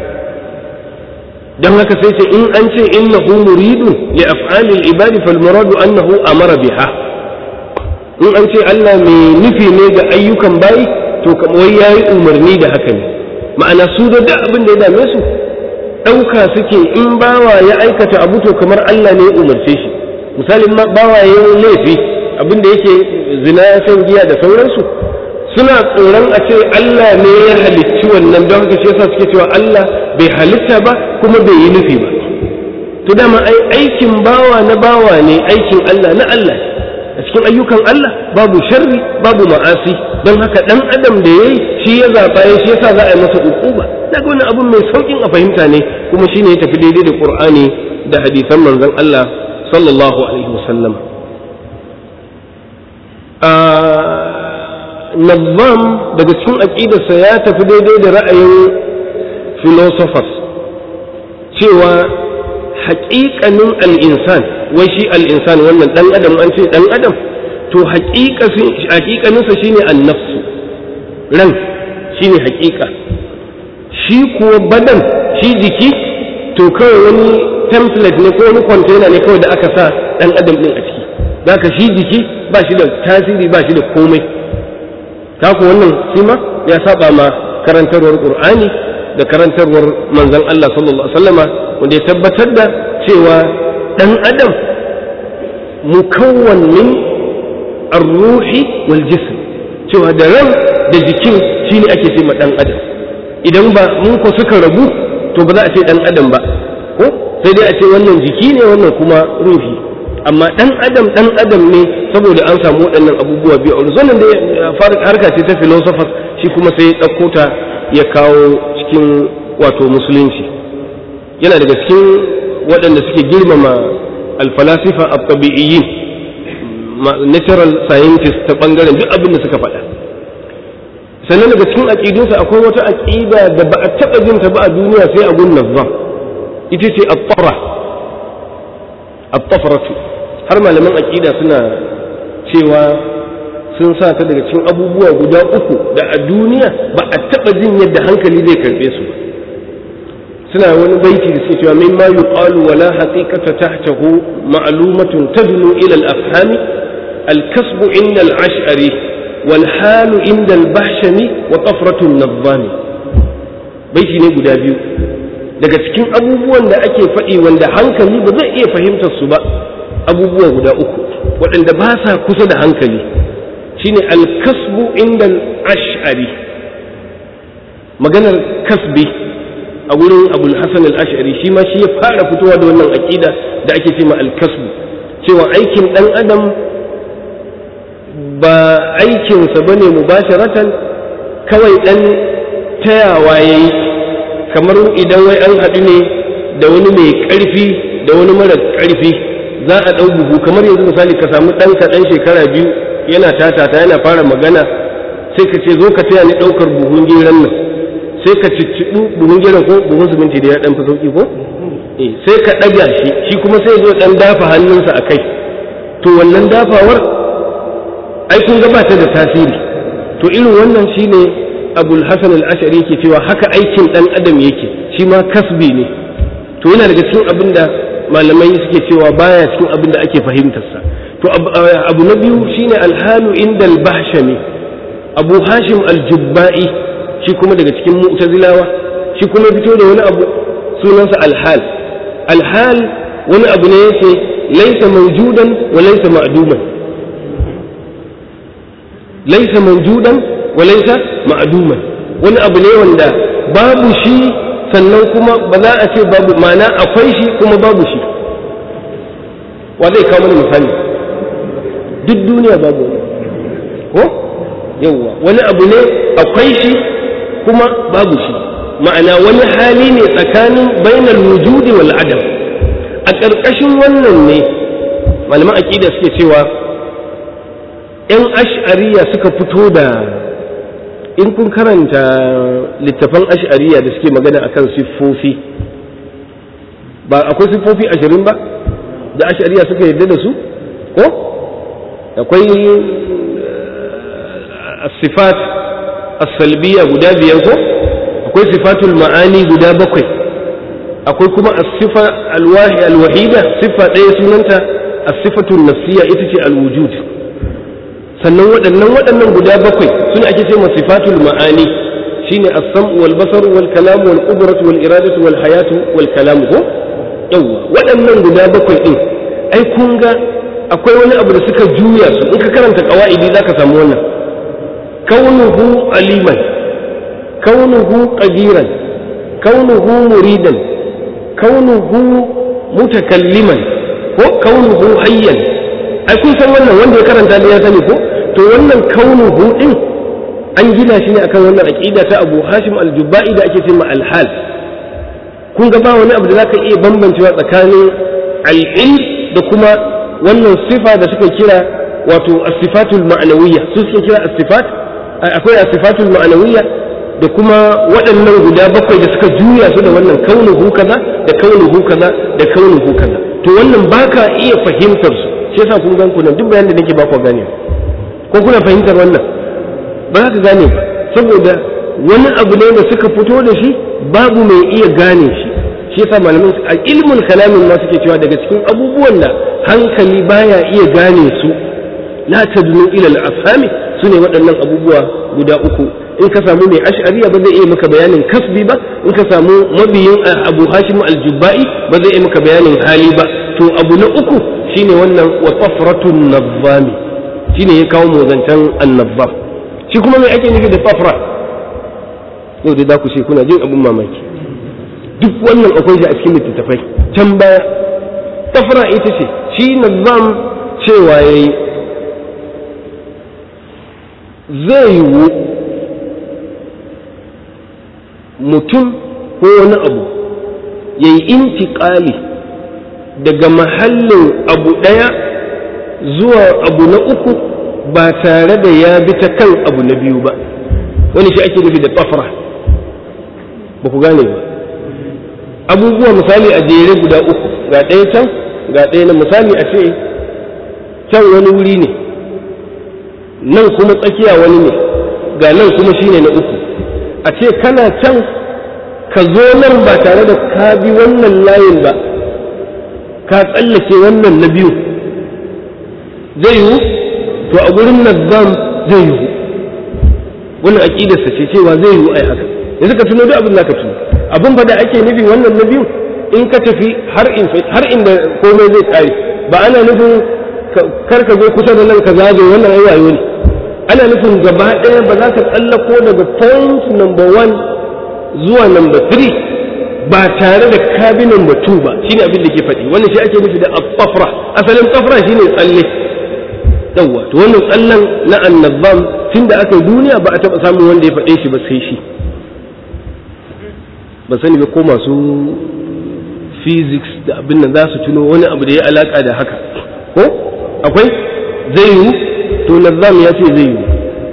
A: don haka sai ce in an ce innahu muridun li af'alil ibadi fal muradu annahu amara biha in an ce Allah mai nufi ne ga ayyukan bayi to kamar yayi umarni da haka ne ma'ana su da duk abin da ya dame su ɗauka suke in bawa ya aikata abu to kamar Allah ne ya umarce shi misalin bawa ya yi laifi abin da yake zina shan giya da sauransu suna tsoron a ce Allah ne ya halicci wannan don haka shi yasa suke cewa Allah bai halitta ba kuma bai yi nufi ba to dama ai aikin bawa na bawa ne aikin Allah na Allah a cikin ayyukan Allah babu sharri babu ma'asi don haka dan adam da yayi shi ya zaba ya shi yasa za a yi masa ukuba daga wani abun mai saukin a fahimta ne kuma shine ya tafi daidai da Qur'ani da hadisan manzon Allah sallallahu alaihi wasallam Nazzam daga cikin aƙidarsa ya tafi daidai da ra'ayin philosophers cewa haƙiƙanin al'insan wai shi al'insan wannan ɗan adam an ce ɗan adam to haƙiƙaninsa shine annafsu ran shine haƙiƙa shi kuwa badan shi jiki to kawai wani template ne ko wani container ne kawai da aka sa ɗan adam ɗin a ciki zaka shi jiki ba shi da tasiri ba shi da komai ku wannan shi ma ya saba ma karantarwar qur'ani da karantarwar manzon Allah sallallahu alaihi wasallama wanda ya tabbatar da cewa dan adam mukawwan min ar-ruhi wal jism cewa da ran da jikin shine ake ce ma dan adam idan ba mun ko suka rabu to ba za a ce dan adam ba ko sai dai a ce wannan jiki ne wannan kuma ruhi amma dan adam dan adam ne saboda an samu waɗannan abubuwa biyu a wannan da harka ce ta philosophers shi kuma sai ya ɗauko ta ya kawo cikin wato musulunci yana daga cikin waɗanda suke girmama alfalasifa at-tabi'iyyin natural scientist ta bangaren duk abin da suka faɗa sannan daga cikin aƙidunsa akwai wata aƙida da ba a taɓa jin ta ba a duniya sai a gun nazzam ita ce at-tafra at-tafratu har malaman aƙida suna cewa sun sa ta daga cikin abubuwa guda uku da a duniya ba a taɓa jin yadda hankali zai karɓe su suna wani baiti da suke cewa min ma yuqalu wala haqiqata tahtahu ma'lumatun tadnu ila al-afhami al-kasbu inda al-ash'ari wal halu inda al-bahshami wa tafratu an-nadhami baiti ne guda biyu daga cikin abubuwan da ake faɗi wanda hankali ba zai iya fahimtar su ba abubuwa guda uku waɗanda ba sa kusa da hankali shine alkasbu inda ash'ari maganar kasbi a wurin abul hasan al-ash'ari shi ma shi ya fara fitowa da wannan aƙida da ake ce ma alkasbu cewa aikin ɗan adam ba aikinsa ba ne mubasharatan kawai ɗan tayawa ya yi kamar idan wai an haɗu ne da wani mai ƙarfi da wani mara ƙarfi za a ɗau buhu kamar yanzu misali ka samu ɗanka ɗan shekara biyu yana tatata yana fara magana sai ka ce zo ka taya ni ɗaukar buhun geran nan sai ka cicciɗu buhun geran ko buhun siminti da ya ɗan fi sauƙi ko sai ka ɗaga shi shi kuma sai zo ɗan dafa hannunsa a kai to wannan dafawar ai kun ga ta da tasiri to irin wannan shine abul hasan al-ashari yake cewa haka aikin ɗan adam yake shi ma kasbi ne to yana daga cikin abin da malamai suke cewa baya cikin abin da ake fahimtarsa to abu na biyu shine alhalu inda al-bahshami abu hashim al-jubba'i shi kuma daga cikin mu'tazilawa shi kuma fito da wani abu sunansa alhal alhal wani abu ne yake laisa mawjudan wa laisa ma'duman laisa mawjudan wa laisa ma'duman wani abu ne wanda babu shi sannan kuma ba za a ce babu ma'ana akwai shi kuma babu shi wa zai kawo mana misali duk duniya babu ko yawwa wani abu ne akwai shi kuma babu shi ma'ana wani hali ne tsakanin bainal wujudi wal adam a ƙarƙashin wannan ne malaman aƙida suke cewa ‘yan ash'ariya suka fito da in kun karanta littafan ash'ariya da suke magana akan siffofi ba akwai siffofi ashirin ba da ash'ariya suka yarda da su ko akwai sifat as-salbiya guda biyar ko akwai sifatul ma'ani guda bakwai akwai kuma as-sifa al-wahida sifa ɗaya sunanta as-sifatul nafsiyya ita ce al-wujud sannan waɗannan waɗannan guda bakwai suna ake ce sifatul ma'ani shine as-sam'u wal basar wal kalam wal qudratu wal iradatu wal hayatu wal kalam ko yawa waɗannan guda bakwai din ai kun ga akwai wani abu da suka juya su in ka karanta qawaidi zaka samu wannan kaunuhu aliman kaunuhu qadiran kaunuhu muridan kaunuhu mutakalliman ko kaunuhu hayyan ai kun san wannan wanda ya karanta da ya sani ko to wannan kaunuhu din an gina shi ne akan wannan aqida ta Abu Hashim al-Jubba'i da ake cewa al-hal kun ga ba wani abu da zaka iya bambancewa tsakanin al-ilm da kuma wannan sifa da suka kira wato as-sifatul ma'nawiyya su suke kira as-sifat akwai as-sifatul ma'nawiyya da kuma waɗannan guda bakwai da suka juya su da wannan kaunuhu kaza da kaunuhu kaza da kaunuhu kaza to wannan baka iya fahimtar su shi yasa kun gan ku nan duk bayanin da nake ba ku gane ko kuna fahimtar wannan ba za ka gane ba saboda wani abu ne da suka fito da shi babu mai iya gane shi shi yasa malamin a ilmul kalamin ma suke cewa daga cikin abubuwan da hankali baya iya gane su la tadnu ila al-afhami sune waɗannan abubuwa guda uku in ka samu mai ash'ariya ba zai iya maka bayanin kasbi ba in ka samu mabiyin abu hashim al-jubba'i ba zai iya maka bayanin hali ba to abu na uku shine wannan wa tafratun nazzami shine ya kawo mu zancen annazzam shi kuma mai ake nufi da tafra yau dai za ku ce kuna jin abin mamaki duk wannan akwai shi a cikin littattafai can baya tafra ita ce shi nazzam cewa yayi zai yiwu mutum ko wani abu ya yi intiƙali daga mahallin abu ɗaya zuwa abu na uku ba tare da ya bi ta kan abu na biyu ba wani shi ake nufi da tsafra ba ku gane ba abubuwa misali a jere guda uku ga ɗaya can ga ɗaya na misali a ce can wani wuri ne nan kuma tsakiya wani ne ga nan kuma shine na uku a ce kana can ka zo nan ba tare da ka bi wannan layin ba ka tsallake wannan na biyu zai yiwu to a gurin nazam zai yiwu wannan aƙidarsa ce cewa zai yiwu ai haka yanzu ka tuno duk abin da ka tuno abin fa da ake nufi wannan na biyu in ka tafi har inda komai zai tsare ba ana nufin kar ka zo kusa da nan ka zazo wannan ai wayo ne ana nufin gaba ɗaya ba za ka tsallako daga point number one zuwa number three ba tare da kabi number two ba shine abin da ke faɗi wannan shi ake nufi da tsafra asalin tsafra shine tsalle yawwa to wannan tsallen na annabam tun da aka yi duniya ba a taɓa samun wanda ya faɗe shi ba sai shi ba sani ba ko masu physics da abin nan za su tuno wani abu da ya alaka da haka ko akwai zai yiwu to nazam ya ce zai yiwu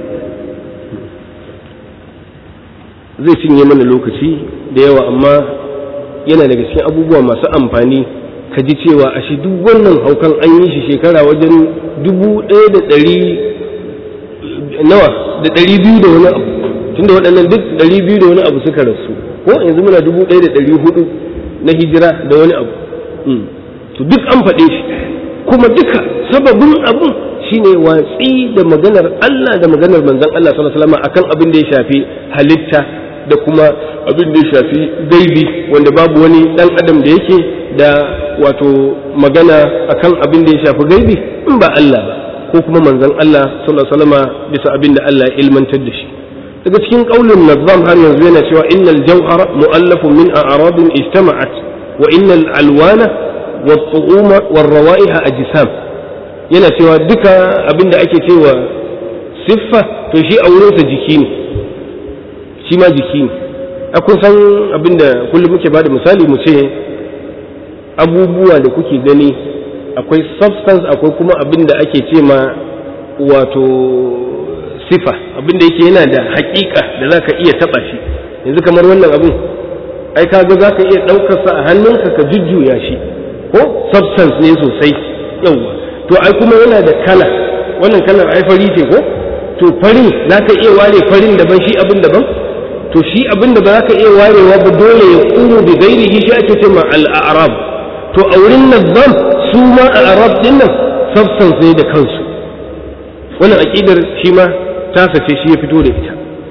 A: zai cinye mana lokaci da yawa amma yana daga cikin abubuwa masu amfani ka ji cewa a shi duk wannan haukan an yi shi shekara wajen dubu ɗaya da ɗari nawa da ɗari biyu da wani abu tunda waɗannan duk ɗari biyu da wani abu suka rasu ko yanzu muna dubu ɗaya da ɗari hudu na hijira da wani abu to duk an faɗe shi kuma duka sababin abun shine watsi da maganar Allah da maganar manzon Allah sallallahu alaihi wasallam akan abin da ya shafi halitta da kuma abin da ya shafi gaibi wanda babu wani dan adam da yake da wato magana akan abin da ya shafi gaibi in ba Allah ba ko kuma manzon Allah sallallahu alaihi wasallam bisa abin da Allah ya ilmantar da shi daga cikin qaulin nazam har yanzu yana cewa innal jawhara mu'allafun min a'radin ijtama'at wa innal alwana والطعوم والروائح أجسام yana cewa duka abin da ake cewa siffa to shi a wurinsa jiki ne shi ma jiki ne a kun san abin da kullum muke ba da misali mu ce abubuwa da kuke gani akwai substance akwai kuma abin da ake ce ma wato sifa abin da yake yana da hakika da za ka iya taba shi yanzu kamar wannan abin ai kaga za ka iya ɗaukarsa a hannunka ka jujjuya shi ko substance ne sosai yauwa to ai kuma yana da kala wannan kalar ai fari ce ko to farin za ka iya ware farin daban shi abin daban to shi abin da ba za ka iya warewa ba dole ya kuru da gairihi shi ake ce ma al'arab to a wurin nazam su ma a arab din nan substance ne da kansu wannan aƙidar shi ma ta sace shi ya fito da ita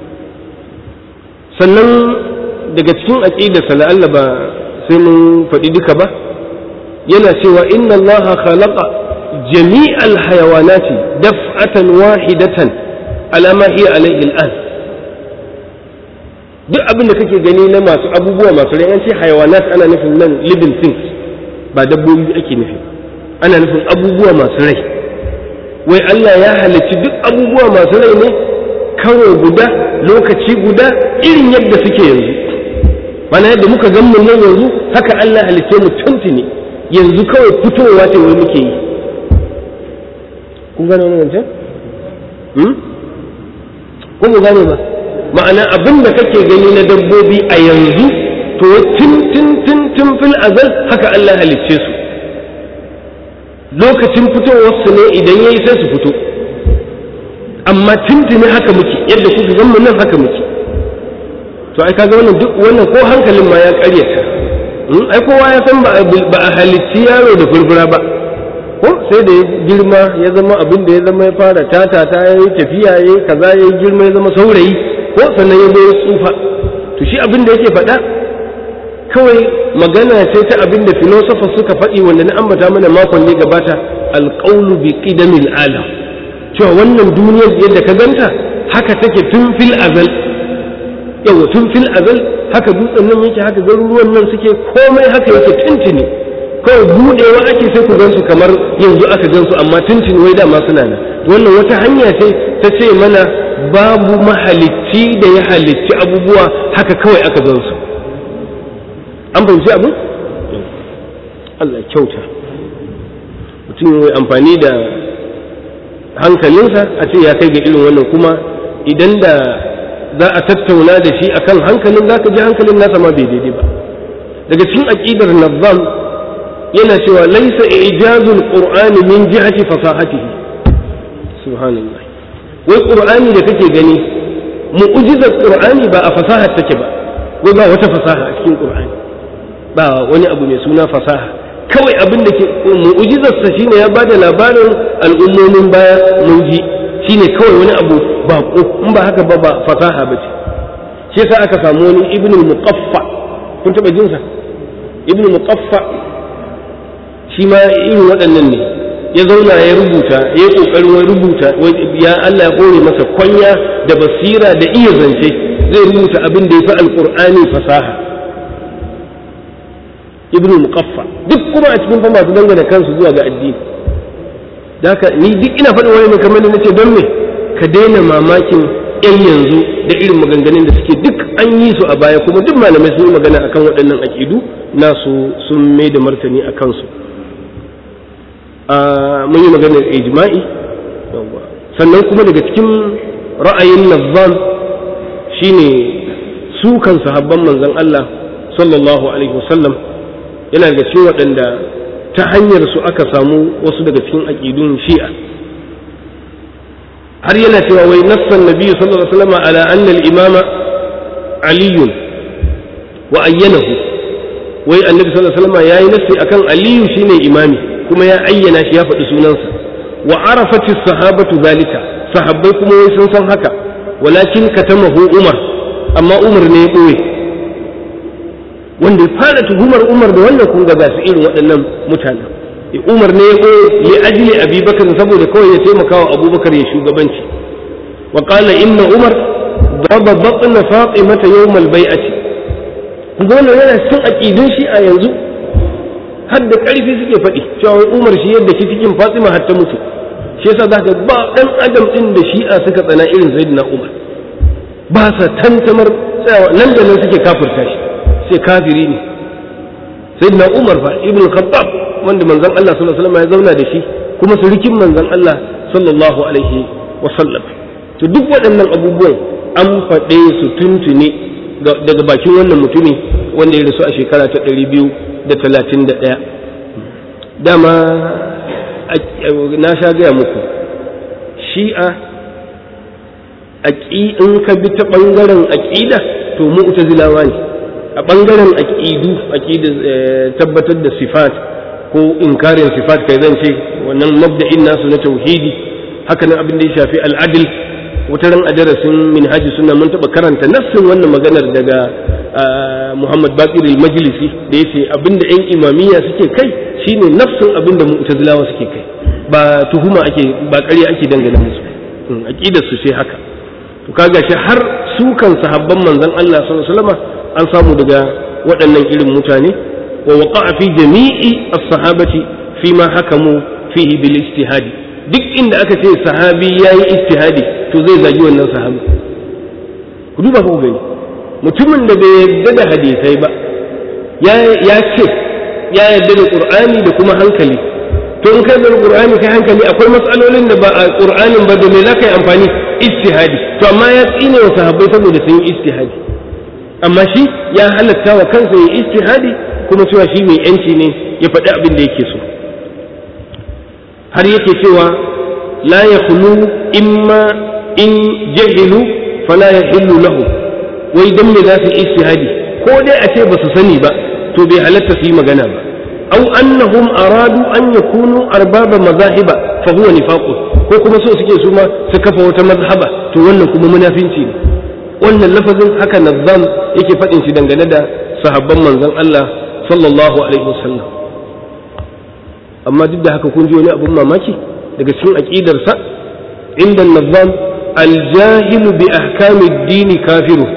A: sannan daga cikin aƙidarsa la'alla ba sai mun faɗi duka ba yana cewa inna allaha khalaqa jami'al hayawanati daf'atan wahidatan ala ma hiya alayhi al'an duk abin da kake gani na masu abubuwa masu rai an ce hayawanat ana nufin nan living things ba dabbobi ake nufi ana nufin abubuwa masu rai wai Allah ya halicci duk abubuwa masu rai ne karo guda lokaci guda irin yadda suke yanzu mana yadda muka gan mu nan yanzu haka Allah halicce mu tuntuni yanzu kawai fitowa ce wai muke yi kun gane wannan zancen? ko mu gane ba ma'ana abin da kake gani na dabbobi a yanzu to tun tun tun tun fil azal haka Allah halicce su lokacin fitowar su ne idan yayi sai su fito amma tuntuni haka muke yadda kuka gan mu nan haka muke to ai kaga wannan duk wannan ko hankalin ma ya karyata ai kowa ya san ba a halicci yaro da furfura ba ko ko sai da ya girma ya zama abin da ya zama ya fara tata ta ya yi tafiya ya yi kaza ya yi girma ya zama saurayi ko sannan ya zo ya tsufa to shi abin da yake faɗa kawai magana ce ta abin da philosophers suka faɗi wanda na ambata mana makon ne gabata alƙaunu bi qidamil alam cewa wannan duniyar yadda ka ganta haka take tun fil azal yawa tun fil azal haka dutsen nan yake haka garuruwan nan suke komai haka yake tuntuni kawai budewa ake sai ku gansu kamar yanzu aka gansu amma tuntuni wai dama suna nan wannan wata hanya ce ta ce mana babu mahalicci da ya halicci abubuwa haka kawai aka gansu an fahimci abu Allah kyauta mutum ya amfani da hankalinsa a ce ya kai ga irin wannan kuma idan da za a tattauna da shi akan hankalin za ka ji hankalin nasa ma bai daidai ba daga cikin aƙidar nazam yana cewa laisa ijazul qur'ani min jihati fasahatihi subhanallah wai qur'ani da kake gani mu'jizar qur'ani ba a fasahar take ba wai ba wata fasaha a cikin qur'ani ba wani abu mai suna fasaha kawai abin da ke mu'jizarsa shine ya bada labarin al'ummomin baya mun ji shine kawai wani abu ba ko in ba haka ba ba fasaha ba ce shi yasa aka samu wani ibn muqaffa kun taba jin sa ibn muqaffa shi ma irin waɗannan ne ya zauna ya rubuta ya kokarin wai rubuta ya Allah ya kore masa kwanya da basira da iya zance zai rubuta abin da ya fi alqur'ani fasaha ibn muqaffa duk kuma a cikin fa masu dangana kansu zuwa ga addini da haka ni duk ina faɗin wani ne kamar nace don me ka daina mamakin yan yanzu da irin maganganun da suke duk an yi su a baya kuma duk malamai sun yi magana akan waɗannan aƙidu nasu sun mai da martani a kansu mun yi maganar ijma'i sannan kuma daga cikin ra'ayin nazzam shine su kan sahabban manzon Allah sallallahu alaihi wasallam yana daga cikin waɗanda ta hanyar su aka samu wasu daga cikin aƙidun shi'a har yana cewa wai nassan nabi sallallahu alaihi wasallam ala anna al-imama aliyun wa ayyanahu wai annabi sallallahu alaihi wasallam yayi nassi akan aliyu shine imami kuma ya ayyana shi ya faɗi sunansa wa arafati sahabatu zalika sahabbai kuma wai sun san haka walakin katamahu umar amma umar ne ya ɓoye wanda ya fara tuhumar umar da wannan kun ga su irin waɗannan mutanen umar ne ya ɓoye li ajli abubakar saboda kawai ya taimaka wa abubakar ya shugabanci wa qala inna umar daraba batna fatimata yawmal bai'ati kun ga wannan yana cikin aqidun shi a yanzu har da ƙarfi suke faɗi cewa umar shi yadda ki cikin fatima har ta mutu shi yasa za ka ba ɗan adam ɗin da shi'a suka tsana irin sayyidina umar ba sa tantamar tsayawa nan da nan suke kafirta shi sai kafiri ne sayyidina umar fa ibn khattab wanda manzon Allah sallallahu alaihi wasallam ya zauna da shi kuma surikin manzon Allah sallallahu alaihi wasallam to duk waɗannan abubuwan an faɗe su tuntune daga bakin wannan mutumi wanda ya rasu a shekara ta ɗari biyu da talatin da ɗaya dama na sha gaya muku shi'a in ka bi ta ɓangaren aƙida to mu'tazilawa ne a ɓangaren aƙidu aƙida tabbatar da sifat ko inkarin sifat kai zan ce wannan mabda'in nasu na tauhidi haka nan abin da ya shafi al'adil wata ran a darasin minhaji suna mun taɓa karanta nassin wannan maganar daga Muhammad Bakir al-Majlisi da yace abinda ƴan imamiyya suke kai shine nafsin abinda mu'tazilawa suke kai ba tuhuma ake ba ƙarya ake dangana musu aqidar su sai haka to kaga shi har su kan sahabban manzon Allah sallallahu alaihi wasallam an samu daga waɗannan irin mutane wa waqa'a fi jami'i as-sahabati fi ma hakamu fihi bil ijtihadi duk inda aka ce sahabi yayi ijtihadi to zai zagi wannan sahabi ku duba ku gani mutumin da bai yarda da hadisai ba ya ce ya yarda da qur'ani da kuma hankali to in kai da qur'ani kai hankali akwai matsalolin da ba a qur'anin ba da me za ka yi amfani ijtihadi to amma ya tsine wa sahabbai saboda sun yi ijtihadi amma shi ya halatta wa kansa ya ijtihadi kuma cewa shi mai yanci ne ya faɗi abin da yake so har yake cewa la yakhlu imma in jahilu fala yahillu lahu wai dan me za su ijtihadi ko dai a ce ba su sani ba to bai halatta su yi magana ba aw annahum aradu an yakunu arbaba mazahiba fa huwa nifaqun ko kuma so suke su ma su kafa wata mazhaba to wannan kuma munafinci ne wannan lafazin haka nazzam yake faɗin shi dangane da sahabban manzon Allah sallallahu alaihi wasallam amma duk da haka kun ji wani abun mamaki daga cikin aqidarsa inda nazzam aljahilu bi ahkami dini kafiru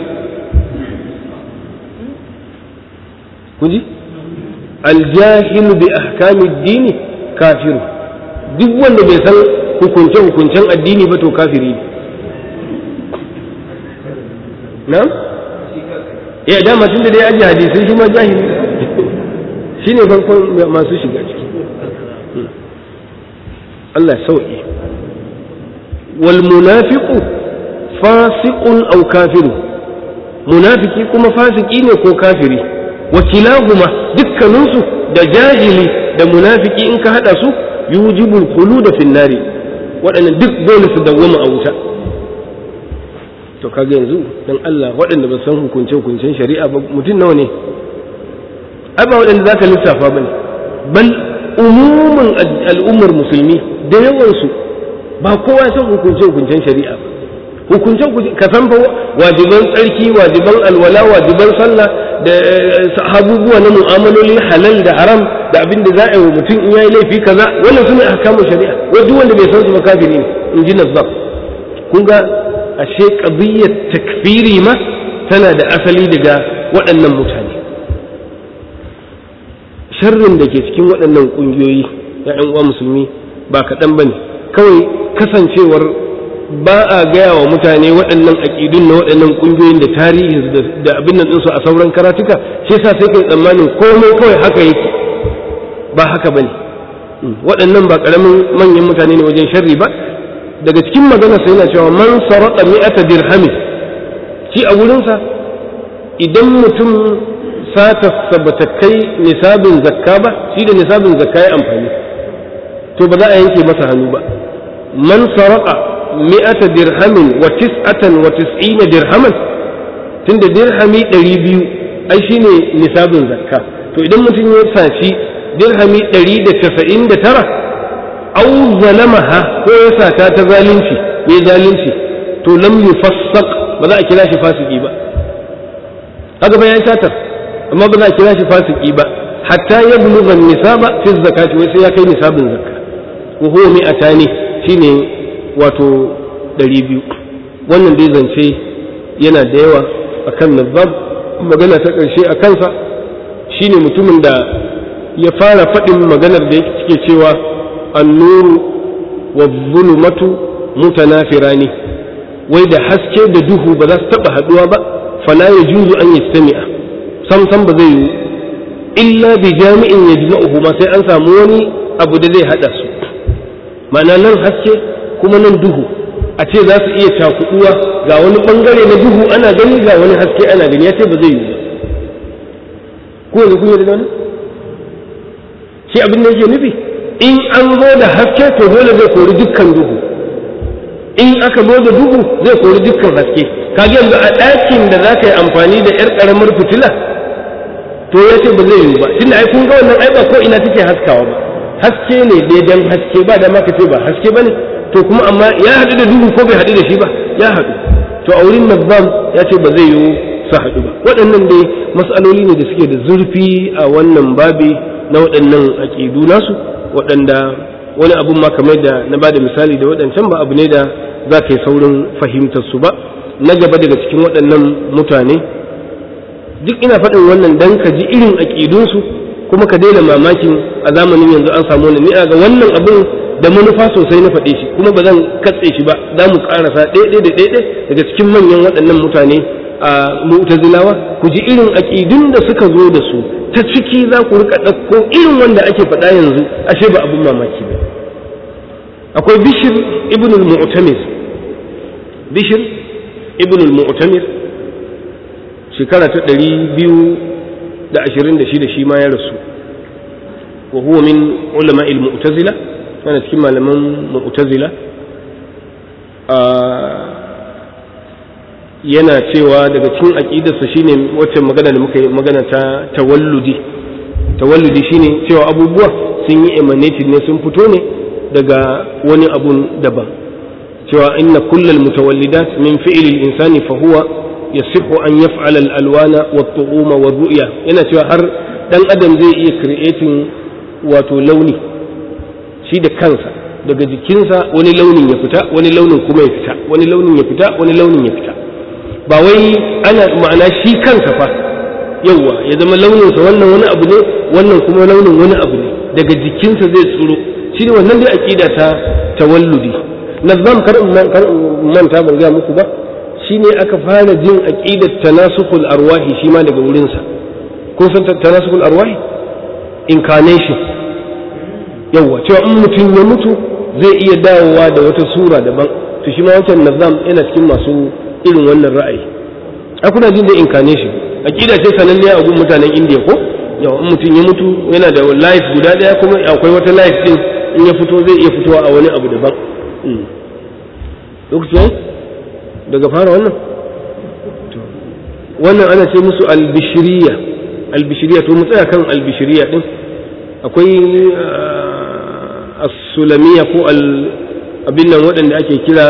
A: kun ji aljahilu bi ahkami dini kafiru duk wanda bai san hukunce hukuncen addini ba to kafiri ne na ya dama tun da dai aji hadisai shi ma jahili shine farkon masu shiga ciki Allah sauƙi wal munafiqu fasiqun aw kafiru munafiki kuma fasiki ne ko kafiri wa kilahuma dukkaninsu da jahili da munafiki in ka hada su yujibul khuluda fin nari waɗannan duk dole su dawwama a wuta to kaga yanzu dan Allah waɗanda ba san hukunce hukuncen shari'a ba mutum nawa ne ai ba waɗanda zaka lissafa bane bal umumin al'ummar musulmi da yawansu ba kowa ya san hukunce hukuncen shari'a ba hukunce ka san fa wajiban tsarki wajiban alwala wajiban sallah da abubuwa na mu'amaloli halal da haram da abin da za a yi wa mutum in yayi laifi kaza wannan sune ahkamun shari'a wai duk wanda bai san su ba kafiri ne in ji nazzab kun ga ashe qadiyyat takfiri ma tana da asali daga waɗannan mutane sharrin da ke cikin waɗannan ƙungiyoyi ya ƴan uwa musulmi ba kaɗan bane kawai kasancewar ba a gaya wa mutane waɗannan aƙidun na waɗannan ƙungiyoyin da tarihin da abin nan ɗinsu a sauran karatuka shi yasa sai kai tsammanin komai kawai haka yake ba haka bane waɗannan ba ƙaramin manyan mutane ne wajen sharri ba daga cikin magana sai yana cewa man sarata mi'ata dirhamin shi a wurinsa idan mutum sata bata kai nisabin zakka ba shi da nisabin zakka ya amfani to ba za a yanke masa hannu ba man saraka mi'ata dirhamin wa tis'atan wa tis'ina dirhaman tunda dirhami ɗari biyu ai shine nisabin zakka to idan mutum ya saci dirhami ɗari da casa'in da tara au zalamaha ko ya sata ta zalunci ya zalunci to lam yufassaq ba za a kira shi fasiki ba haka ba ya satar amma ba za a kira shi fasiki ba hatta ya bulugha nisaba fi zakati wai sai ya kai nisabin zakka wa huwa mi'atani shine wato ɗari biyu wannan dai zance yana da yawa akan nazab magana ta ƙarshe a kansa shine mutumin da ya fara faɗin maganar da yake cewa annuru wa zulumatu mutanafirani wai da haske da duhu ba za su taɓa haɗuwa ba fala ya juzu an yastami'a sam sam ba zai yi illa bi jami'in yajma'uhu ma sai an samu wani abu da zai hada su ma'ana nan haske kuma nan duhu a ce za su iya cakuduwa ga wani bangare na duhu ana gani ga wani haske ana gani ya ce ba zai yi ba ko yanzu kun yi da wani shi abin da yake nufi in an zo da haske to dole zai kori dukkan duhu in aka zo da duhu zai kori dukkan haske kage yanzu a ɗakin da za ka yi amfani da 'yar ƙaramar fitila to ya ce ba zai yi ba tunda ai kun ga wannan ai ba ko ina take haskawa ba haske ne daidan haske ba da maka ce ba haske ba ne to kuma amma ya haɗu da duhu ko bai haɗu da shi ba ya haɗu to a wurin nazam ya ce ba zai yi su haɗu ba waɗannan dai matsaloli ne da suke da zurfi a wannan babi na waɗannan aƙidu nasu waɗanda wani abun ma kamar da na ba da misali da waɗancan ba abu ne da za ka yi saurin fahimtar su ba na gaba daga cikin waɗannan mutane duk ina faɗin wannan dan ka ji irin aƙidunsu kuma ka daina mamakin a zamanin yanzu an samu wani ni'a ga wannan abin da manufa sosai na faɗe shi kuma ba zan katse shi ba za mu ƙarasa ɗaya da ɗaya daga cikin manyan waɗannan mutane a mu'tazilawa ku ji irin aƙidun da suka zo da su ta ciki za ku rika ɗauko irin wanda ake faɗa yanzu ashe ba abin mamaki ba akwai bishir ibn al-mu'tamir bishir ibn al-mu'tamir shekara ta ɗari biyu da ashirin da shida shi ma ya rasu wa huwa min ulama al-mu'tazila yana cikin malaman mu'tazila yana cewa daga cikin aqidarsa shine wacce magana da muka yi magana ta tawalludi tawalludi shine cewa abubuwa sun yi emanated ne sun fito ne daga wani abun daban cewa inna kullal mutawallidat min fi'lil insani fa huwa yasihu an yaf'ala al-alwana wat-tu'uma wa ru'ya yana cewa har dan adam zai iya creating wato launi shi da kansa daga jikinsa wani launin ya fita wani launin kuma ya fita wani launin ya fita wani launin ya fita ba wai ana ma'ana shi kansa fa yauwa ya zama launinsa wannan wani abu ne wannan kuma launin wani abu ne daga jikinsa zai tsoro shi ne wannan dai aqida ta tawalludi nazam kar kar manta ban ga muku ba shine aka fara jin aqidat tanasukul arwahi shi ma daga wurinsa kun san tanasukul arwahi incarnation yauwa cewa in mutum ya mutu zai iya dawowa da wata sura daban to shi ma wancan nazam yana cikin masu irin wannan ra'ayi a kuna jin da incarnation aqida ce sananniya a gun mutanen indiya ko yau in mutum ya mutu yana da life guda daya kuma akwai wata life din in ya fito zai iya fitowa a wani abu daban lokaci daga fara wannan wannan ana ce musu albishiriya albishiriya to mu tsaya kan albishiriya din akwai as-sulamiya ko abin nan waɗanda ake kira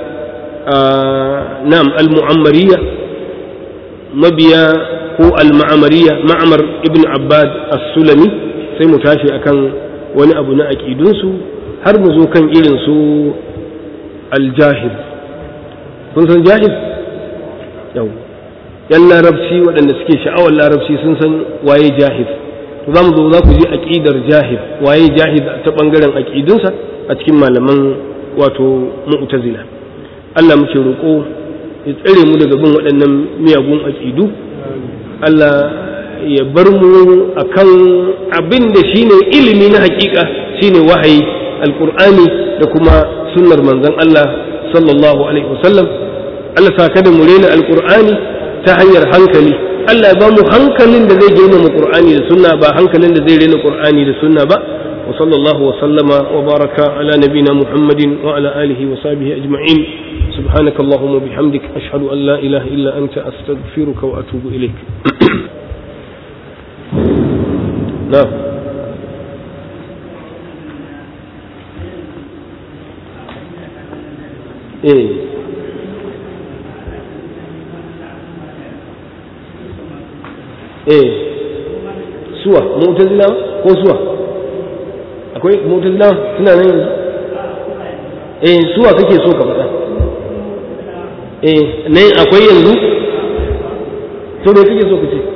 A: nam al-mu'ammariya mabiya ko al-ma'amariya ma'amar ibn abbad as-sulami sai mu tashi akan wani abu na aƙidunsu har mu zo kan irin su al-jahil kun san jahil yau yan larabci waɗanda suke sha'awar larabci sun san waye jahil to za mu zo za ku ji aƙidar jahil waye jahil ta ɓangaren aƙidunsa a cikin malaman wato mu'tazila Allah muke roƙo ya tsare mu daga bin waɗannan miyagun aƙidu Allah ya bar mu akan abin da shine ilimi na hakika shine wahayi alƙur'ani da kuma sunnar manzon Allah sallallahu alaihi wasallam Allah sa kada mu rena alƙur'ani ta hanyar hankali Allah ya ba mu hankalin da zai girmama Qur'ani da sunna ba hankalin da zai rena Qur'ani da sunna ba wa sallallahu wa sallama wa baraka ala nabina Muhammadin wa ala alihi wa sahbihi ajma'in سبحانك اللهم وبحمدك أشهد أن لا إله إلا أنت أستغفرك وأتوب إليك نعم إيه إيه suwa mu'tazila ko suwa akwai mu'tazila suna nan yanzu eh suwa kake so ka faɗa eh nan akwai yanzu to me kake so ka ce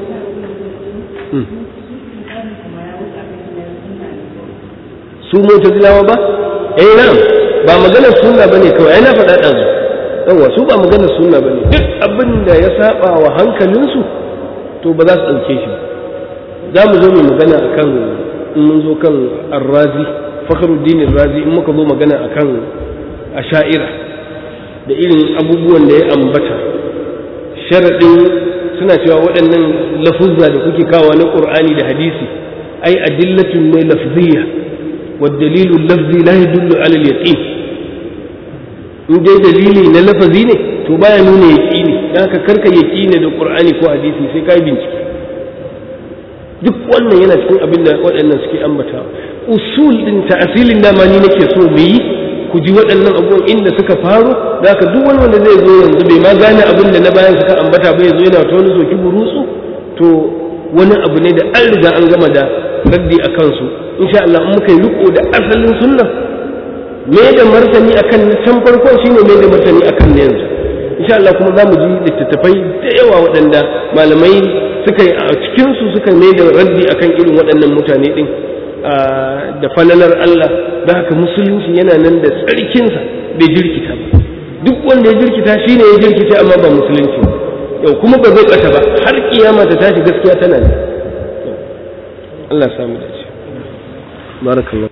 A: su mu'tazilawa ba eh nan ba maganar sunna bane kawai ai na faɗa ɗazu yawa su ba maganar sunna bane duk abin da ya saba wa hankalinsu to ba za su ɗauke shi za mu zo mu magana akan in mun zo kan arrazi fakhruddin razi in muka zo magana akan asha'ira da irin abubuwan da ya ambata sharaɗin suna cewa waɗannan lafuzza da kuke kawo na ƙur'ani da hadisi ai adillatun ne lafziya والدليل اللفظي لا يدل على اليقين in dai dalili na lafazi ne to baya nuna yaƙini dan haka karka yaƙini da qur'ani ko hadisi sai kai bincike duk wannan yana cikin abin da waɗannan suke ambata usul din ta'asilin dama ni nake so mu yi ku ji waɗannan abubuwan inda suka faro da haka duk wani wanda zai zo yanzu bai ma gane abin da na bayan suka ambata ba ya zo yana ta wani zoki burutsu to wani abu ne da an riga an gama da raddi a kansu insha Allah in muka yi riko da asalin sunna me da martani akan na can farko shine me da martani akan na yanzu insha Allah kuma za mu ji littattafai da yawa waɗanda malamai suka yi a cikin su suka mai da raddi akan irin waɗannan mutane din da falalar Allah da haka musulunci yana nan da tsarkinsa bai jirkita ba duk wanda ya jirkita shine ya jirkita amma ba musulunci yau kuma ba zai ɓata ba har kiyama ta tashi gaskiya tana ne Allah samu dace barakallahu